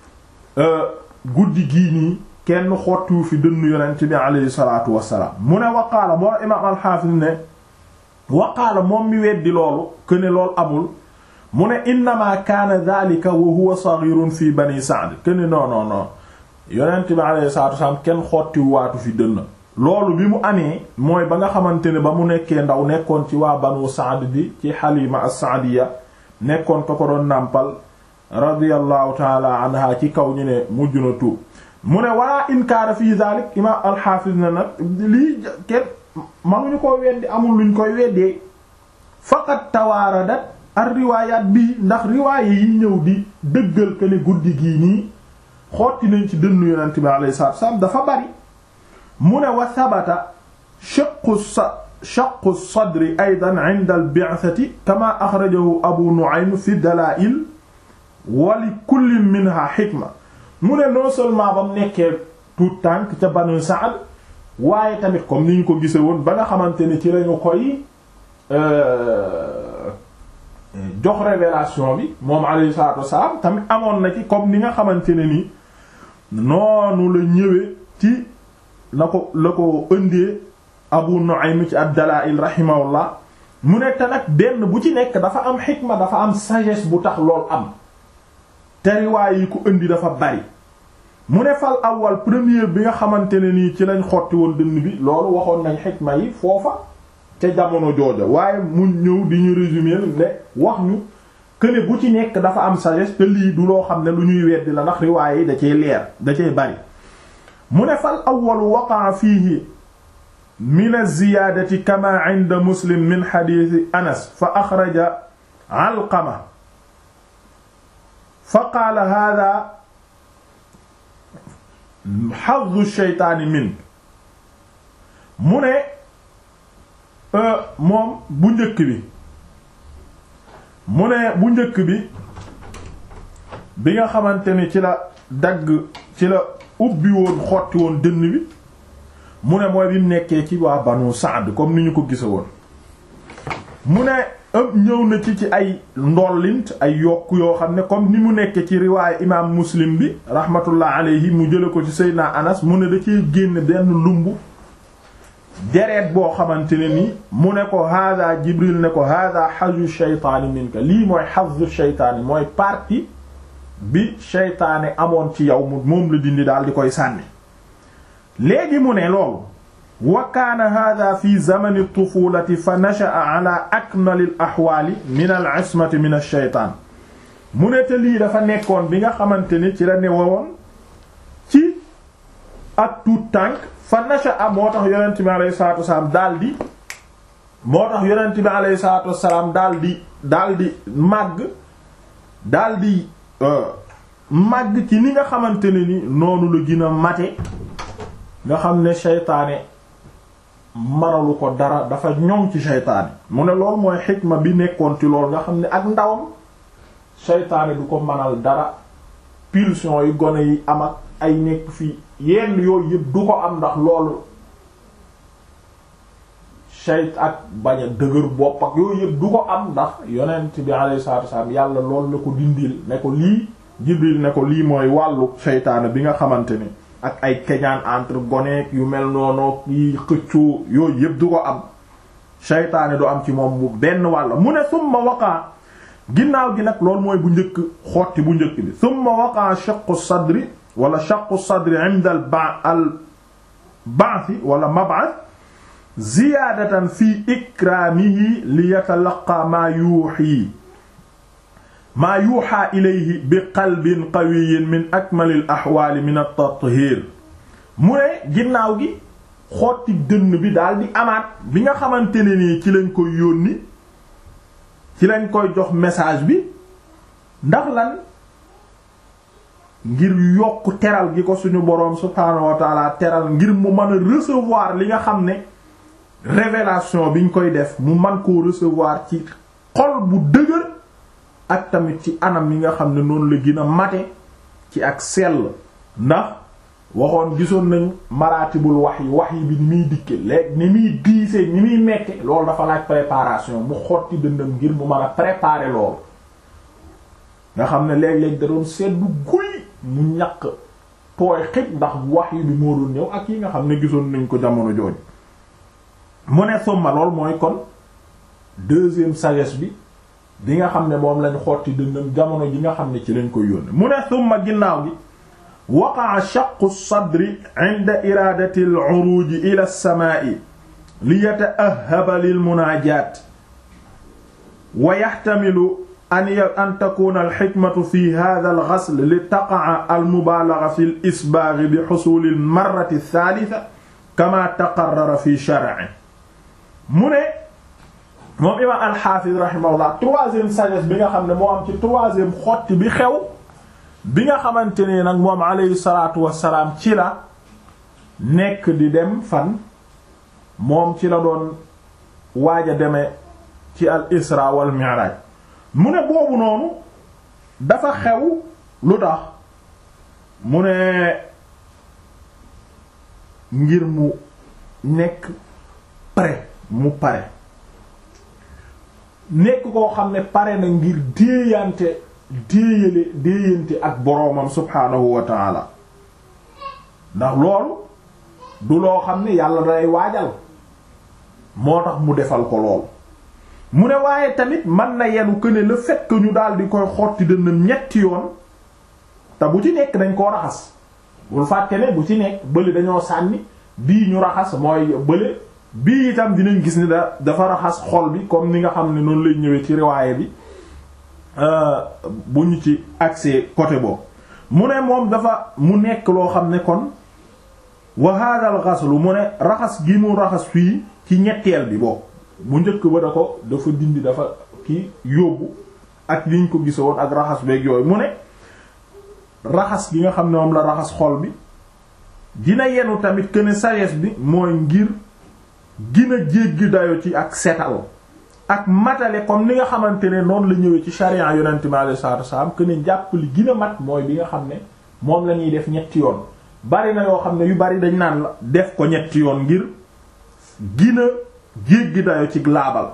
guddi gii nii kenn xottiwu fi dënnu yonent bi alayhi salaatu wassalaam mu ne waqaala moo imaam al-Hafiz ne waqaala moom mi weddi loolu que ne loolu amul mu ne innama kaana dhalika wa huwa saghirun fi bani Sa'd que ne non non non yonent bi alayhi salaatu wassalaam kenn xottiwu waatu fi dënn loolu bi mu amee mooy ba nga xamante ne ba mu nekkee ndaw nekkoon ci waa banu Sa'd bi ci Halima as-Sa'diya nekkoon ko ko doon nàmpal radiyallahu taala anha ci kaw ñu ne mujj na tuub mu ne wala inkaara fii dalik imam alxaafis na nag lii kenn manuñu ko weddi amul luñ koy weddee faqat tawaaradat ar riwaayaat bii ndax riwaaya yi ñëw di dëggal que ne guddi gii nii xotti nañ ci dënnu yonent bi alayhi salaatu wasallam dafa bari mu ne wa sabata shaqqu sa shaqqu sadri aydan inda al bi'thati kama axrajahu abu nu'aym fi dalaa'il wa li kullin minha xikma mu ne non seulement ba mu nekkee tout tànk ca banu Saad waaye tamit comme ni ñu ko gise woon ba nga xamante ne ci lañu koy jox révélation bi moom alayhi salaatu wassalaam tamit amoon na ci comme ni nga xamante ne ni noonu la ñëwee ci la ko la ko ëndee Abu Nu'aym ci ad-Dalaa'il rahimahullah mu ne te nag benn bu ci nekk dafa am xikma dafa am sagesse bu tax lool am te riwaay yi ko indi dafa bari mu ne fal awal premier bi nga xamante ne nii ci lañ xotti woon dënn bi loolu waxoon nañ xikma yi foofa ca jamono jooja waaye mu ñëw di ñu résumer ne wax ñu que ne bu ci nekk dafa am sagesse te lii du loo xam ne lu ñuy weddi la ndax riwaay yi da cee leer da cee bari mu ne fal awwalu waqa'a fiihi min az-ziyaadati kama 'inda muslim min hadiisi anas fa axraja alqama fa qaala haadaa hazzu shaytaani min mu ne moom bu njëkk bi mu ne bu njëkk bi bi nga xamante ni ci la dagg ci la ubbi woon xotti woon dënn bi mu ne mooy bi mu nekkee ci waa banu Saad comme ni ñu ko gisa woon mu ne ëpp ñëw na ci ci ay ndollint ay yokk yoo xam ne comme ni mu nekkee ci riwaayu imaam Muslim bi rahmatullah alayhi mu jële ko ci Seydina Anas mu ne da cee génn benn lumbu deret boo xamante ne ni mu ne ko hada Jibril ne ko hada hazu shaytaani minka lii mooy hazu shaytaani mooy partie bi shaytaane amoon ci yow mu moom la dindi daal di koy sànni léegi mu ne loolu wa kaana hada fi zamani tufulati fa nasha'a ala akmali al ahwaali min al ismati min al shaytaan mu ne te lii dafa nekkoon bi nga xamante ni ci la newoon ci ak tuut tànk fa nasha'a moo tax yonent bi alayhi salaatu wasalaam daal di moo tax yonent bi alayhi salaatu wasalaam daal di daal di màgg daal di màgg ci ni nga xamante ne ni noonu la gën a mate nga xam ne seytaane manalu ko dara dafa ñoŋ ci seytaane mu ne lool mooy xikma bi nekkoon ci lool nga xam ne ak ndawam seytaane du ko manal dara pulsion yi gone yi am ak ay nekk fii yenn yooyu yëpp du ko am ndax loolu seyt ak bañ a dëgër bopp ak yooyu yëpp du ko am ndax yonent bi alayhi salaatu wasallam yàlla loolu la ko dindil ne ko lii Jibril ne ko lii mooy wàllu seytaane bi nga xamante ni ak ay keñaan entre goneek yu mel noonu yi xëccoo yooyu yëpp du ko am seytaane du am ci moom mu benn wàll mu ne summa waqaa ginnaaw gi nag loolu mooy bu njëkk xotti bu njëkk bi summa waqaa shaqqu sadri wala shaqqu sadri inda al ba al ba'thi wala mab'ath ziyaadatan fi ikraamihi li yatalaqa maa yuuxii maa yuuxaa ilayhi bi qalbin qawiyin min akmalil axwaali min at-tathiir mu ne ginnaaw gi xotti dënn bi daal di amaat bi nga xamante ne nii ci lañ koy yónni ci lañ koy jox message bi ndax lan ngir yokk teral gi ko suñu boroom subhaanahu wa taala teral ngir mu mën a recevoir li nga xam ne révélation biñ koy def mu man koo recevoir ci xol bu dëgër ak tamit ci anam yi nga xam ne noonu la gën a mate ci ak sell ndax waxoon gisoon nañ maratibul wax yi wax yi bi ni muy dikke léegi ni muy diisee ni muy mekke loolu dafa laaj préparation mu xotti dëndam ngir mu mën a préparer loolu nga xam ne léeg-léeg da doon seddu guy mu ñaq tooy xëj ndax wax yi bi moo doon ñëw ak yi nga xam ne gisoon nañ ko jamono jooju mu ne summa lool mooy kon deuxième sagesse bi bi nga xam ne moom lañ xotti dëndam jamono ji nga xam ne ci lañ koy yónne mu ne summa ginnaaw gi waqaa shaqqu sadri inda iradati al-uruj ila as-samaa'i li yata'ahhaba lil munaajaat wa yahtamilu an an takuna al-hikmatu fi hadha al-ghasl li taqa'a al-mubalagha fi al-isbagh bi husul al-marrati ath-thalitha kama taqarrara fi shar'i mu ne moom imam al-Hafiz rahimahullah troisième sagesse bi nga xam ne moo am ci troisième xotti bi xew bi nga xamante ne nag moom alayhi salaatu wassalaam ci la nekk di dem fan moom ci la doon waaj a demee ci al isra wal mi'raj mu ne boobu noonu dafa xew lu tax mu ne ngir mu nekk prêt mu pare nekk koo xam ne pare na ngir déeyante déeyale déeyante ak boroomam subhaanahu wa taala ndax loolu du loo xam ne yàlla day waajal moo tax mu defal ko lool mu ne waaye tamit mën na yenu que ne le fait que ñu daal di koy xotti dënnam ñetti yoon te bu ci nekk dañ koo raxas bul fàtte ne bu ci nekk bële dañoo sànni bii ñu raxas mooy bële bii itam dinañ gis ni da dafa raxas xol bi comme ni nga xam ne noonu lay ñëwee ci riwaaye bi bu ñu ci accès côté boobu mu ne moom dafa mu nekk loo xam ne kon wa hada al ghaslu mu ne raxas gi mu raxas fii ci ñetteel bi boobu bu njëkk ba da ko dafa dindi dafa ki yóbbu ak liñ ko gisoon ak raxas beeg yooyu mu ne raxas gi nga xam ne moom la raxas xol bi dina yenu tamit que ne sagesse bi mooy ngir gina jéggi dayo ci ak setal ak matale comme ni nga xamante ne noonu la ñëwee ci charia yonente mi alayhi salaatu wasallam que ne jàpp li gën a mat mooy bi nga xam ne moom la ñuy def ñetti yoon bari na yoo xam ne yu bari dañ naan la def ko ñetti yoon ngir gina jéggi dayo ci laabal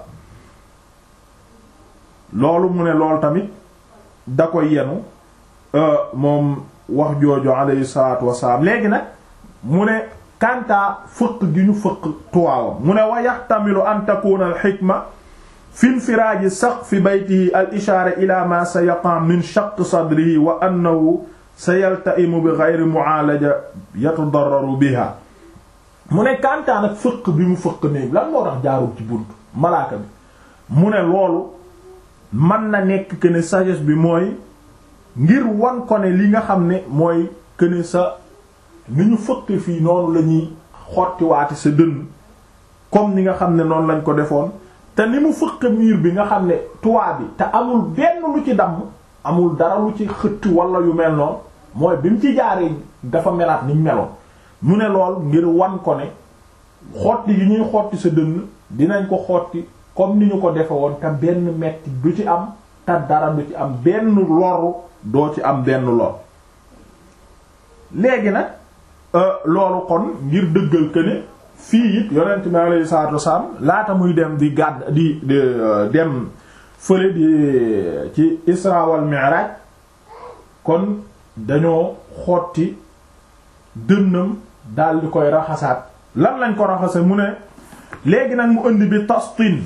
loolu mu ne loolu tamit da ko yenu moom wax jooju alayhi salaatu wasallam léegi nag mu ne kantaa fëq gi ñu fëq tuwaawam mu ne wa yaxtamilu an takuna al xikma fi infiraaji saqfi baytihi al ishaara ila ma sa yaqa min shaq sadrihi wa annahu sa yaltaimu bi geyri muaalaja yatadarraru biha mu ne kantaa nag fëq bi mu fëq néeg lan moo tax jaarul ci bunt malaaka bi mu ne loolu mën na nekk que ne sagesse bi mooy ngir wan ko ne li nga xam ne mooy que ne sa ni ñu fëq fii noonu la ñuy xottiwaati sa dënn comme ni nga xam ne noonu lañ ko defoon te ni mu fëq miir bi nga xam ne toit bi te amul benn lu ci damm amul dara lu ci xëtt wala yu mel noonu mooy bi mu ci jaaree dafa melaat niñ meloon mu ne lool ngir wan ko ne xotti gi ñuy xotti sa dënn dinañ ko xotti comme ni ñu ko defe woon te benn metti du ci am te dara du ci am benn loru doo ci am benn lor léegi nag loolu kon ngir dëggal que ne fii it yonent bi alayhi salaatu wasalaam laata muy dem di gàdd di dem fële di ci Isra wal Mi'raj kon dañoo xotti dënnam daal di koy raxasaat lan lañ ko raxase mu ne léegi nag mu indi bi tastin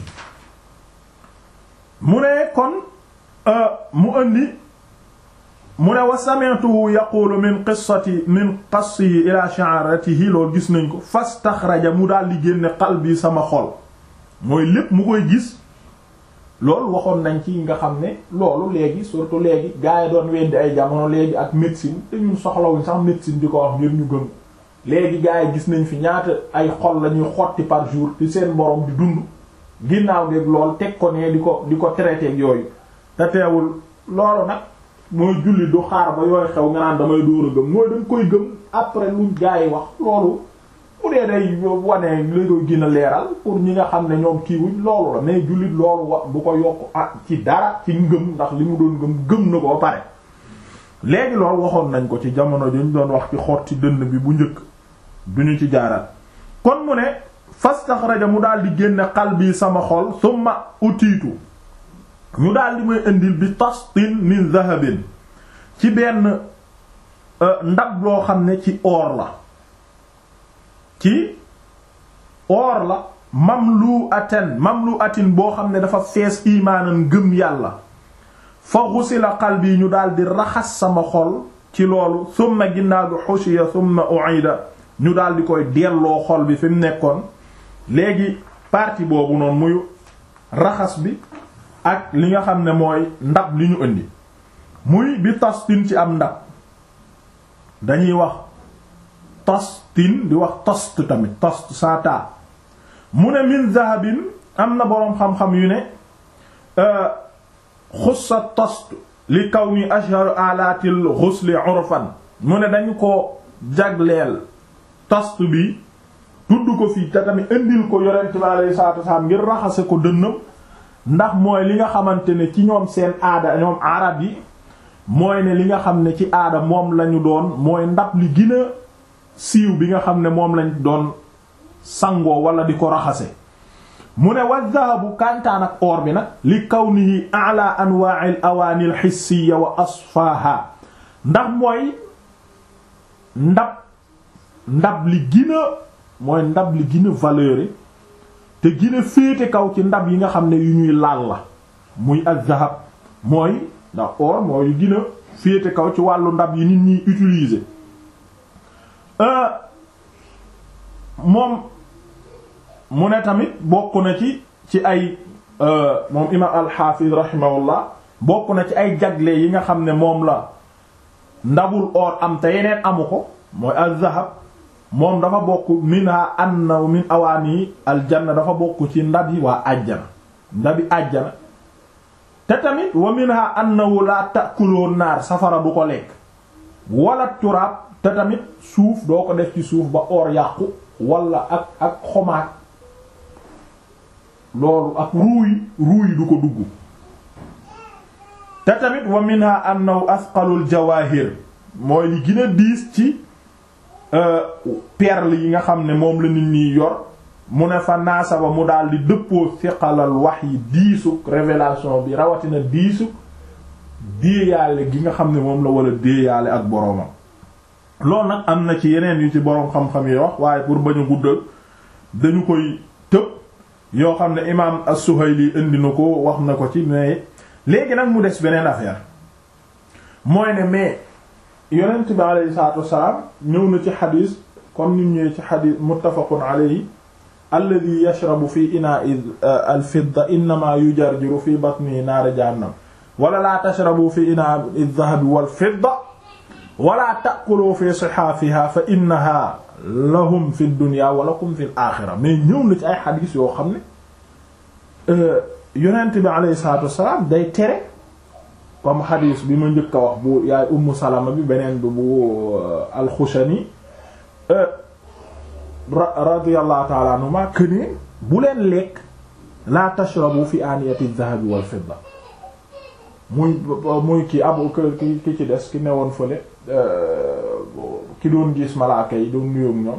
mu ne kon mu indi mu ne wa sami'tuhu yaqulu min qissati min qassihi ila sha'ratihi loolu gis nañ ko fastaxraja mu daal di génne qalbi sama xol mooy lépp mu koy gis loolu waxoon nañ ci nga xam ne loolu léegi surtout léegi gaa yi doon weddi ay jamono léegi ak médecine te ñun soxlawuñ sax médecine di ko wax ngir ñu gëm léegi gaa yi gis nañ fi ñaata ay xol la ñuy xotti par jour ci seen borom di dund ginnaaw geeg lool teg ko ne di ko di ko traité ak yooyu te teewul loolu nag mooy julli du xaar ba yooyu xew nga naan damay dóor a gëm mooy dañ koy gëm après luñ gaa yi wax loolu bu dee day wane li koy gën a leeral pour ñi nga xam ne ñoom kiiwuñ loolu la mais jullit loolu wa du ko yokk ah ci dara ci ngëm ndax li mu doon gëm gëm na ko ba pare léegi loolu waxoon nañ ko ci jamono ju ñu doon wax ci xotti dënn bi bu njëkk duñu ci jaaral kon mu ne fastaxraja mu daal di génne qalbi sama xol summa utiitu ñu daal di may indil bi tastin min zahabin ci benn ndab loo xam ne ci or la ci or la mamlu aten mamlu atin boo xam ne dafa fees imaanan gëm yàlla fa xusila qalbi ñu daal di raxas sama xol ci loolu summa ginnaaw bi xushiya summa uida ñu daal di koy delloo xol bi fi mu nekkoon léegi partie boobu noonu muy raxas bi ak li nga xam ne mooy ndab li ñu indi muy bi tastin ci am ndab dañuy wax tastin di wax tost tamit tost sata mu ne min zahabin am na boroom xam-xam yu ne xussa tost li kaw ni ashhar alatil ghusli urfan mu ne dañu ko jagleel tost bi tudd ko fii te tamit indil ko yonent bi alayhi salaatu wasalaam ngir raxase ko dënnam ndax mooy li nga xamante ne ci ñoom seen aada ñoom arab yi mooy ne li nga xam ne ci aada moom lañu doon mooy ndab li gën a siiw bi nga xam ne moom lañ doon sangoo wala di ko raxase mu ne wa dahabu kantaan ak or bi nag li kawnihi ala anwa'il awaani al hissiya wa asfaha ndax mooy ndab ndab li gën a mooy ndab li gën a valeur te gën a féete kaw ci ndab yi nga xam ne yu ñuy laal la muy az-zahab mooy ndax or mooy yu gën a féete kaw ci wàllu ndab yi nit ñuy utiliser moom mu ne tamit bokk na ci ci ay moom imaam al-Hafiz rahimahullah bokk na ci ay jagle yi nga xam ne moom la ndabul or am te yeneen amu ko mooy az-zahab moom dafa bokk minha anna min awaani aljanna dafa bokk ci ndab yi waa àjjana ndabi àjjana te tamit wa minha annahu la ta'kulu naar safara du ko lekk wala turaab te tamit suuf doo ko def ci suuf ba or yàqu wala ak ak xomaat loolu ak ruuy ruuy du ko dugg te tamit wa minha annahu asqalul jawahir mooy li gën a diis ci perle yi nga xam ne moom la nit ñi yor mu ne fa naasaba mu daal di dëppoo siqalal wax yi diisuk révélation bi rawatina diisuk déeyaale gi nga xam ne moom la war a déeyaale ak boroomam loolu nag am na ci yeneen yu ci boroom xam-xam yi wax waaye pour bañ a guddal dañu koy tëb yoo xam ne imaam as-Suhayli indi na ko wax na ko ci mais léegi nag mu des beneen affaire mooy ne mais yonent bi alayhi salaatu wassalaam ñëw na ci xadiis comme ni ñëwee ci xadiis muttafaqun alayhi alladi yashrabu fi inaa'i al-fidda innama yujarjiru fi batni naara jahannam wala laa tashrabu fi inaa'i adh-dhahabi wal-fidda wala ta'kulu fi sihaafiha fa innaha lahum fi dunya wa lakum fi al-aaxira mais ñëw na ci ay xadiis yoo xam ne yonent bi alayhi salaatu wassalaam day tere comme xadiis bi ma njëkk a wax bu yaay ummu salama bi beneen bi bu alxushani radiyallahu ta'ala anhuma këne bu leen lekk la tashrabu fi aniyati adh-dhahabi wal fidda muy muy ki abu ki ki ci des ki newoon fële ki doon gis malaaka yi doon nuyoog ñoom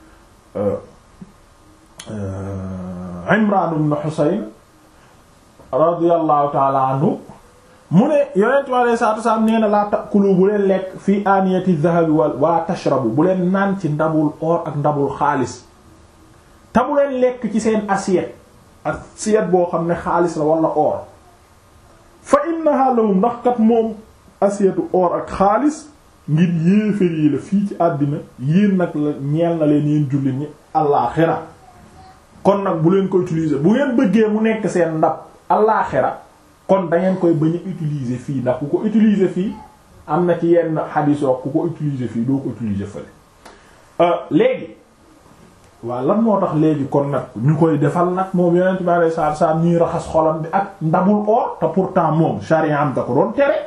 Imran ibn Husayn radiyallahu ta'ala anhu mu ne yonent bi alayhi salaatu wasalaam nee na laa takulu bu leen lekk fii aniyati dhahabi wala tashrabu bu leen naan ci ndabul or ak ndabul xaalis te bu leen lekk ci seen assiette assiette boo xam ne xaalis la wala or fa innaha lahum ndax kat moom assiette or ak xaalis ngir yéefér yi la fii ci àddina yéen nag la ñeel na leen yéen jullit ñi allaaxira kon nag bu leen ko utiliser bu ngeen bëggee mu nekk seen ndab allaaxira kon da ngeen koy bañ a utiliser fii ndax ku ko utiliser fii am na ci yenn xadisoo ku ko utiliser fii doo ko utiliser fële léegi waaw lan moo tax léegi kon nag ñu koy defal nag moom yonent bi alayhi salaatu salaam ñuy raxas xolam bi ak ndabul or te pourtant moom sharia am da ko doon tere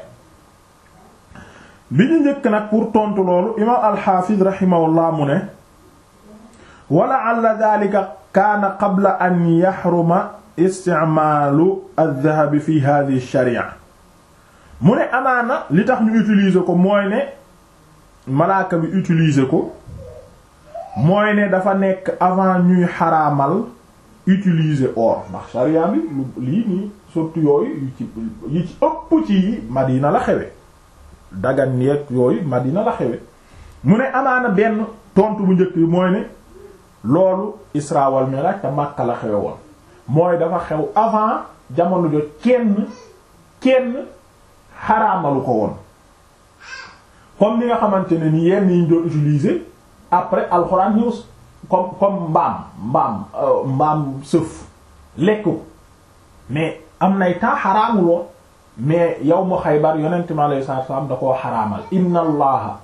bi ñu njëkk nag pour tontu loolu imaam alxaafiz rahimahullah mu ne wala alla daalika kaana qabla an yaxruma isticmaalu aldahab fi hadihi sharia mu ne amaana li tax ñu utiliser ko mooy ne malaaka bi utiliser ko mooy ne dafa nekk avant ñuy xaraamal utiliser or ndax sharia bi lu lii nii surtout yooyu yu ci yi ci ëpp ci Madina la xewe dagan yeeg yooyu Madina la xewe mu ne amaana benn tontu bu njëkk bi mooy ne loolu Isra wal Mi'raj te Makka la xewe woon mooy dafa xew avant jamono jo kenn kenn xaraamalu ko woon comme ni nga xamante ne ni yenn yi ñu doon utiliser après alxuraan ñëw comme comme mbaam mbaam mbaam sëf lekk ko mais am nay temps xaraamul woon mais yow mu Xaybar yonent mi alayhi salaatu salaam da koo xaraamal inna allaha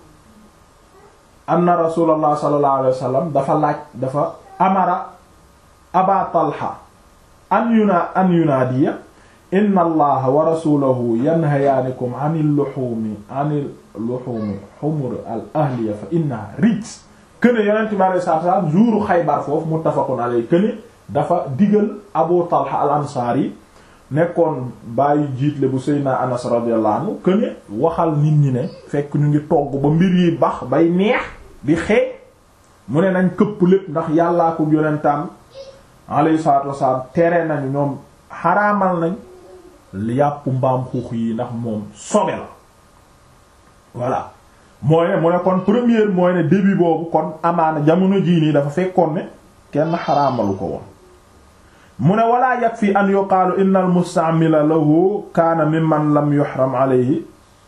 anna rasulallah sallallahu alayhi wa sallam dafa laaj dafa amara aba talha an yuna an yunaadiya inna allaha wa rasulahu yanhayaanikum anil luhumi anil luhumi humur al ahliya fa innaha rijs këne yonent bi alayhi salaatu salaam jouru Xaybar foofu muttafaqun alayhi këne dafa digal Abu Talha al ansaari nekkoon bàyyi jiitle bu Seydina Anas radiyallahu anhu këne waxal nit ñi ne fekk ñu ngi togg ba mbir yi bax bay neex di xeeñ mu ne nañ këpp lépp ndax yàllaa ko yonentam alayhi salaatu wasalaam tere nañu ñoom xaraamal nañ yàpp mbaam xuux yi ndax moom sobe la voilà mooy ne mu ne kon première mooy ne début boobu kon amaana jamono jii nii dafa fekkoon ne kenn xaraamalu ko woon mu ne walaa yakfi an yuqaalu inna al mustaamila lahu kaana mimman lam yuhram alayhi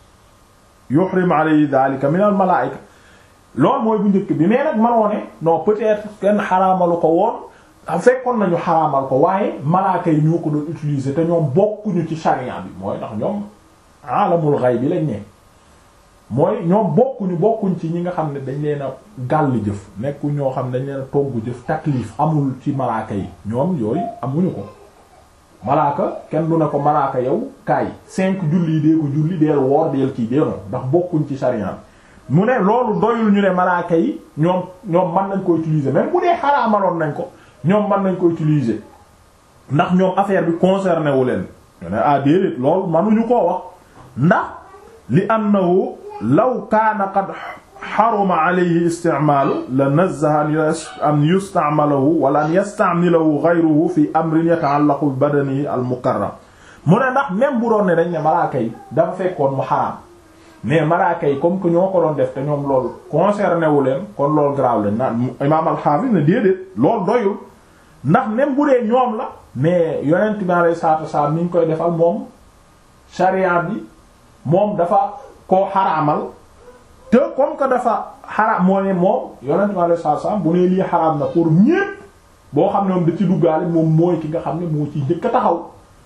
yuhrim alayhi dhalika min al malaa'ika loolu mooy bu njëkk bi mais nag manoo ne non peut-être kenn xaraamalu ko woon fekkoon nañu xaraamal ko waaye malaaka yi ñoo ko doon utiliser te ñoom bokkuñu ci charia bi mooy ndax ñoom alamul ghaib bi lañ ne mooy ñoom bokkuñu bokkuñ ci ñi nga xam ne dañ leen a gàll jëf nekku ñoo xam ne dañ leen a togg jëf taklif amul ci malaaka yi ñoom yooyu amuñu ko malaaka kenn du ne ko malaaka yow kaay cinq julli yi dee ko julli deel woor deel kii dee noonu ndax bokkuñ ci charia bi mu ne loolu doyul ñu ne malaaka yi ñoom ñoom mën nañ ko utiliser même bu dee xaraamaloon nañ ko ñoom mën nañ ko utiliser ndax ñoom affaire bi concerné wu leen ñu ne ah déedéet loolu mënuñu koo wax ndax li annahu law kaana qad xaruma alayhi isticmaalu la nazzaha an yusta'malahu wala an yasta'milahu ghayruhu fi amrin yata'allaqu bi badanihi al mukarram mu ne ndax même bu doon ne dañ ne malaaka yi dafa fekkoon mu xaraam mais malaaka yi comme que ñoo ko doon def te ñoom loolu concerné wu leen kon loolu garaaw leen naan imaam al-Hafiz ne déedéet loolu doyul ndax même bu dee ñoom la mais yonent bi alayhi salaatu wasallam ni ñu koy defal moom sharia bi moom dafa koo xaraamal te comme que dafa xaraam moo ne moom yonent bi alayhi salaatu wasallam bu ne lii xaraam na pour ñépp boo xam ne moom da ci duggaale moom mooy ki nga xam ne moo ciy njëkk a taxaw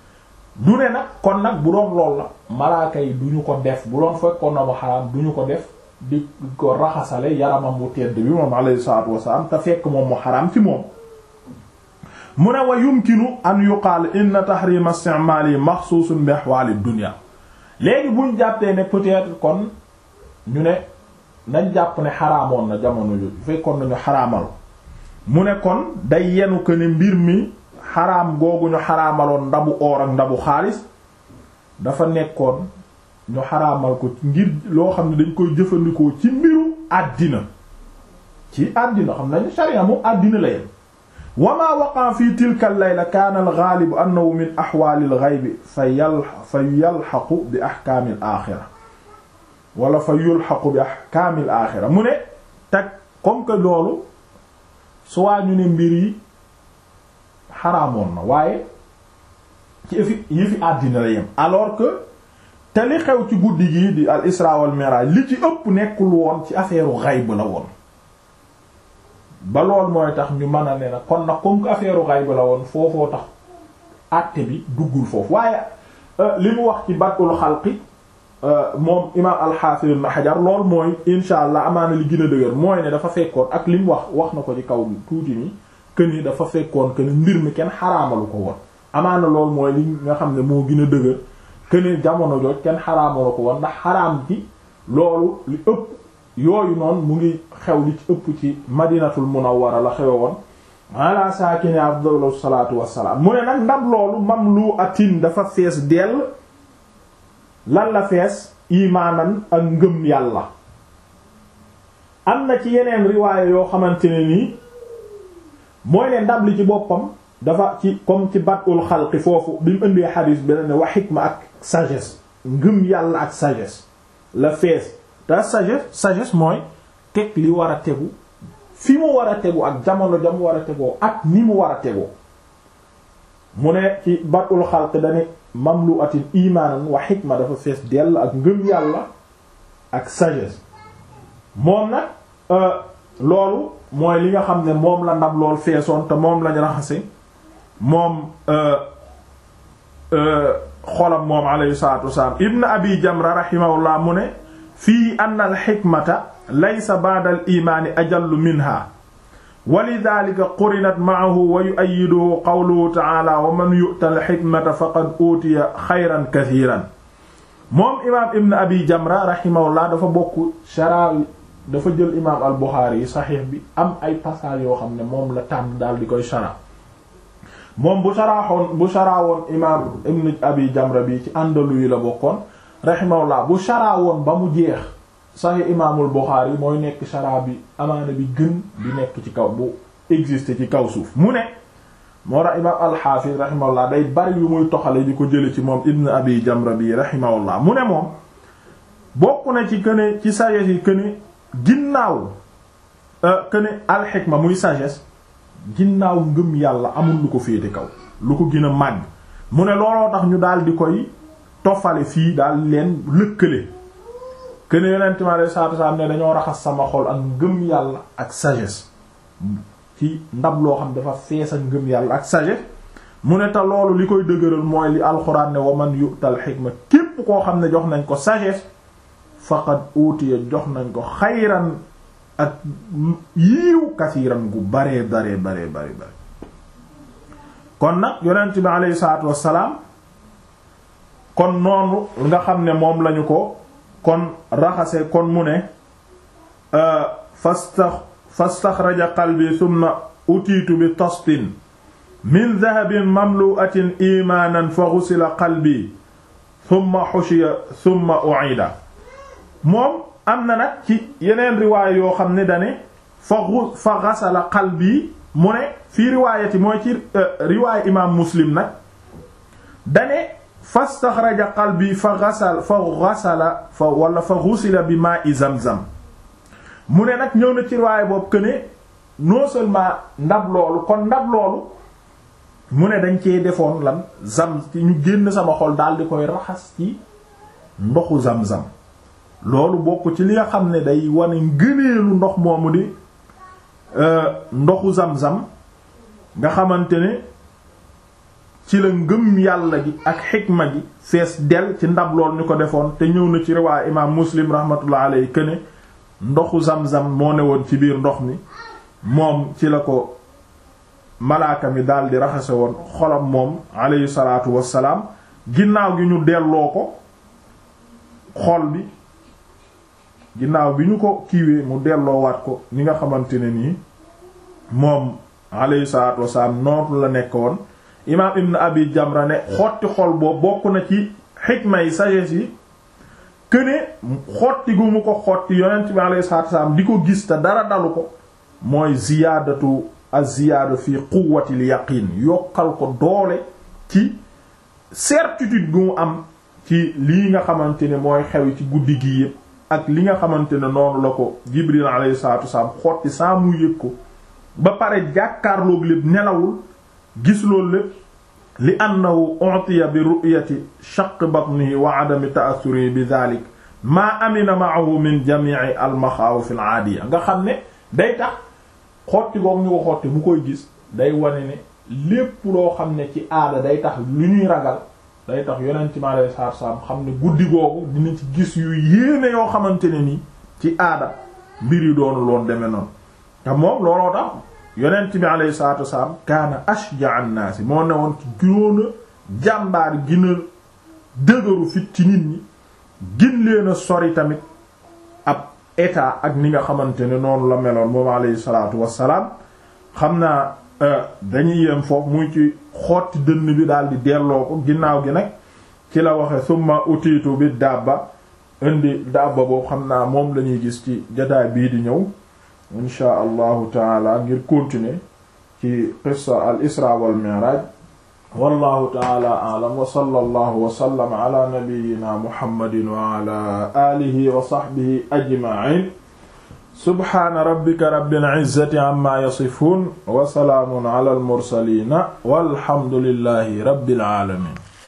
du ne nag kon nag bu doon lool la malaaka yi du ñu ko def bu doon fekkoon na mu xaraam du ñu ko def di ko raxasale yaramam bu tedd bi moom alayhi salaatu wasallam te fekk moom mu xaraam ci moom mu ne wa yumkinu an yuqaal inna tahrima isti'maali maxsuusun bi ahwaali dunya léegi buñ jàppee ne peut-être kon ñu ne nañ jàpp ne xaraamoon na jamono yu fekkoon nañu xaraamal mu ne kon day yenu ko ne mbir mi xaraam googu ñu xaraamaloon ndabu or ak ndabu xaalis dafa nekkoon ñu xaraamal ko ngir loo xam ne dañ koy jëfandikoo ci mbiru àddina ci àddina xam nañu sharia moom àddina la yem wa ma waqa fi tilka al-layla kaana al-ghaalibu annahu min ahwaali al-ghaybi fa yal fa yalxaqu bi ahkaami al-aaxira wala fa yulxaqu bi ahkaami al-aaxira mu ne teg comme que loolu soit ñu ne mbir yi xaraamoon na waaye ci yëfi yëfi àddina la yem alors que te li xew ci guddi gi di al isra wal mi'raj li ci ëpp nekkul woon ci affaire ghayb la woon ba lool mooy tax ñu mën a ne nag kon nag comme que affaire ghayb la woon foofoo tax àtte bi duggul foofu waaye li mu wax ci badul xalqi moom imaam al-Hafiz ibn Hajar lool mooy insha allah amaana li gën a dëgër mooy ne dafa fekkoon ak li mu wax wax na ko ci kaw tuuti ni que ni dafa fekkoon que ne mbir mi kenn xaraamalu ko woon amaana lool mooy li nga xam ne moo gën a dëgër que ne jamono jooj kenn xaraamalu ko woon ndax xaraam ci loolu li ëpp yooyu noonu mu ngi xew li ci ëpp ci madinatul munawwara la xewe woon ala saakini afdalu salaatu wassalaam mu ne nag ndab loolu mamlu atin dafa fees dell lan la fees imaanan ak ngëm yàlla am na ci yeneen riwaaya yoo xamante ne nii mooy ne ndab li ci boppam dafa ci comme ci batul xalqi foofu bi mu indee xadiis bi ne wa xikma ak sagesse ngëm yàlla ak sagesse la fees te sagesse sagesse mooy teg li war a tegu fi mu war a tegu ak jamono ja mu war a tegoo ak ni mu war a tegoo mu ne ci batul xalqi dane mamlu atin imaanan wa xikma dafa fees dell ak ngëm yàlla ak sagesse moom nag loolu mooy li nga xam ne moom la ndab lool feesoon te moom lañ raxase moom xolam moom alayhi salatu wasalaam ibn abi jamra rahimahullah mu ne fii anna al xikmata laysa ba'da al imaani ajallu minha wa lidhalika qurinat ma'ahu wa yu'ayyiduhu qawluhu ta'ala wa man yu'ta al xikmata faqad utiya xayran kathiran moom imaam ibn abi jamra rahimahullah dafa bokk shara dafa jël imaam al buxaari yi saxiix bi am ay passage yoo xam ne moom la tànn daal di koy shara moom bu sharaaxoon bu sharaawoon imaam ibn abi jamra bi ci àndalu yi la bokkoon rahimahullah bu sharaawoon ba mu jeex saxiix imaamul buxaari mooy nekk shara bi amaana bi gën di nekk ci kaw bu exister ci kaw suuf mu ne moo tax imaam alxaafis rahimahullah day bari yu muy toxale di ko jële ci moom ibn abi jamra bi rahimahullah mu ne moom bokk na ci këne ci sagesse yi këne ginnaaw këne alxikma muy sagesse ginnaaw ngëm yàlla amul lu ko féete kaw lu ko gën a màgg mu ne looloo tax ñu daal di koy tofale fii daal leen lëkkale këne yonent mi alayhi salaatu salaam ne dañoo raxas sama xol ak ngëm yàlla ak sagesse ci ndab loo xam dafa fees ak ngëm yàlla ak sagesse mu ne te loolu li koy dëgëral mooy li alxuraan ne wa man yu'tal xikma képp koo xam ne jox nañ ko sagesse faqad utiya jox nañ ko xayran ak yiiw kasiiran gu baree baree baree bare bare kon nag yonent bi aleyhi salaatu wassalaam kon noonu nga xam ne moom lañu ko kon raxase kon mu ne fastax fastaxraja qalbi thumma utiitu bi tastin min dahabin mamlu'atin imaanan fa ghusila qalbi thumma hushiya thumma u'ida moom am na nag ci yeneen riwaaya yoo xam ne dane fa fa ghasala qalbi mu ne fii riwaayati mooy ci riwaaya imaam muslim nag dane fastaxraja qalbi fa ghasala fa ghasala fa wala fa ghusila bi maa'i zamzam mu ne nag ñëw na ci riwaaya boobu que ne non seulement ndab loolu kon ndab loolu mu ne dañ cee defoon lan zam ci ñu génn sama xol daal di koy raxas ci ndoxu zam-zam loolu bokk ci li nga xam ne day wane ngëneelu ndox moomu di ndoxu zam-zam nga xamante ne ci la ngëm yàlla gi ak xikma gi fees del ci ndab lool ñu ko defoon te ñëw na ci riwaaya imaam muslim rahmatullah alayhi këne ndoxu zam-zam moo ne woon ci biir ndox mi moom ci la ko malaaka mi daldi raxase woon xolam moom alayhi salaatu wassalaam ginnaaw gi ñu delloo ko xol bi ginnaaw bi ñu ko kiiwee mu delloowaat ko ni nga xamante ne nii moom alayhi salaatu wasalaam nootu la nekkoon imaam ibn abi jamra ne xotti xol boobu bokk na ci xikma yi sagesse yi këne xotti gu mu ko xotti yonent bi alayhi salaatu wasalaam di ko gis te dara dalu ko mooy ziyaadatu az-ziyaada fi quwwati al-yaqiin yokkal ko doole ci certitude gu mu am ci lii nga xamante ne mooy xew ci guddi gi yépp ak li nga xamante ne noonu la ko Jibril alayhi salaatu wasalaam xotti saa mu yëg ko ba pare jàkkaarloog lépp nelawul gis loolu lépp li annahu utiya bi ru'yati shaqq batnihi wa adami ta'assuri bi dhalik maa amina ma'ahu min jami'i al maxaawif al aadiya nga xam ne day tax xotti goog ñu ko xotti bu koy gis day wane ne lépp loo xam ne ci aada day tax lu ñuy ragal day tax yonent mi alayhi salaatu salaam xam ne guddi googu dina ci gis yu yéene yoo xamante ne nii ci aada mbir yi doonu loon demee noonu te moom looloo tax yonent bi alayhi salaatu wasalaam kaana ashja an-naasi moo ne woon ci ginoon a jàmbaar gina dëgëru fit ci nit ñi gin leen a sori tamit ab état ak ni nga xamante ne noonu la meloon moom alayhi salaatu wasalaam xam naa dañuy yem foofu muy ci xotti dënn bi daal di delloo ko ginnaaw gi nag ci la waxe summa utiitu bi dabba indi dabba boobu xam naa moom lañuy gis ci jotaay bii di ñëw insha allahu taala ngir continuer ci qissa al isra wal mi'raj wallahu taala a'lam wa sallallahu wa sallama ala nabiyyina muhammadin wa ala alihi wa sahbihi ajma'in subhana rabbika rabbil izzati amma yasifun wa salaamun ala al mursalin walhamdulillahi rabbil alamin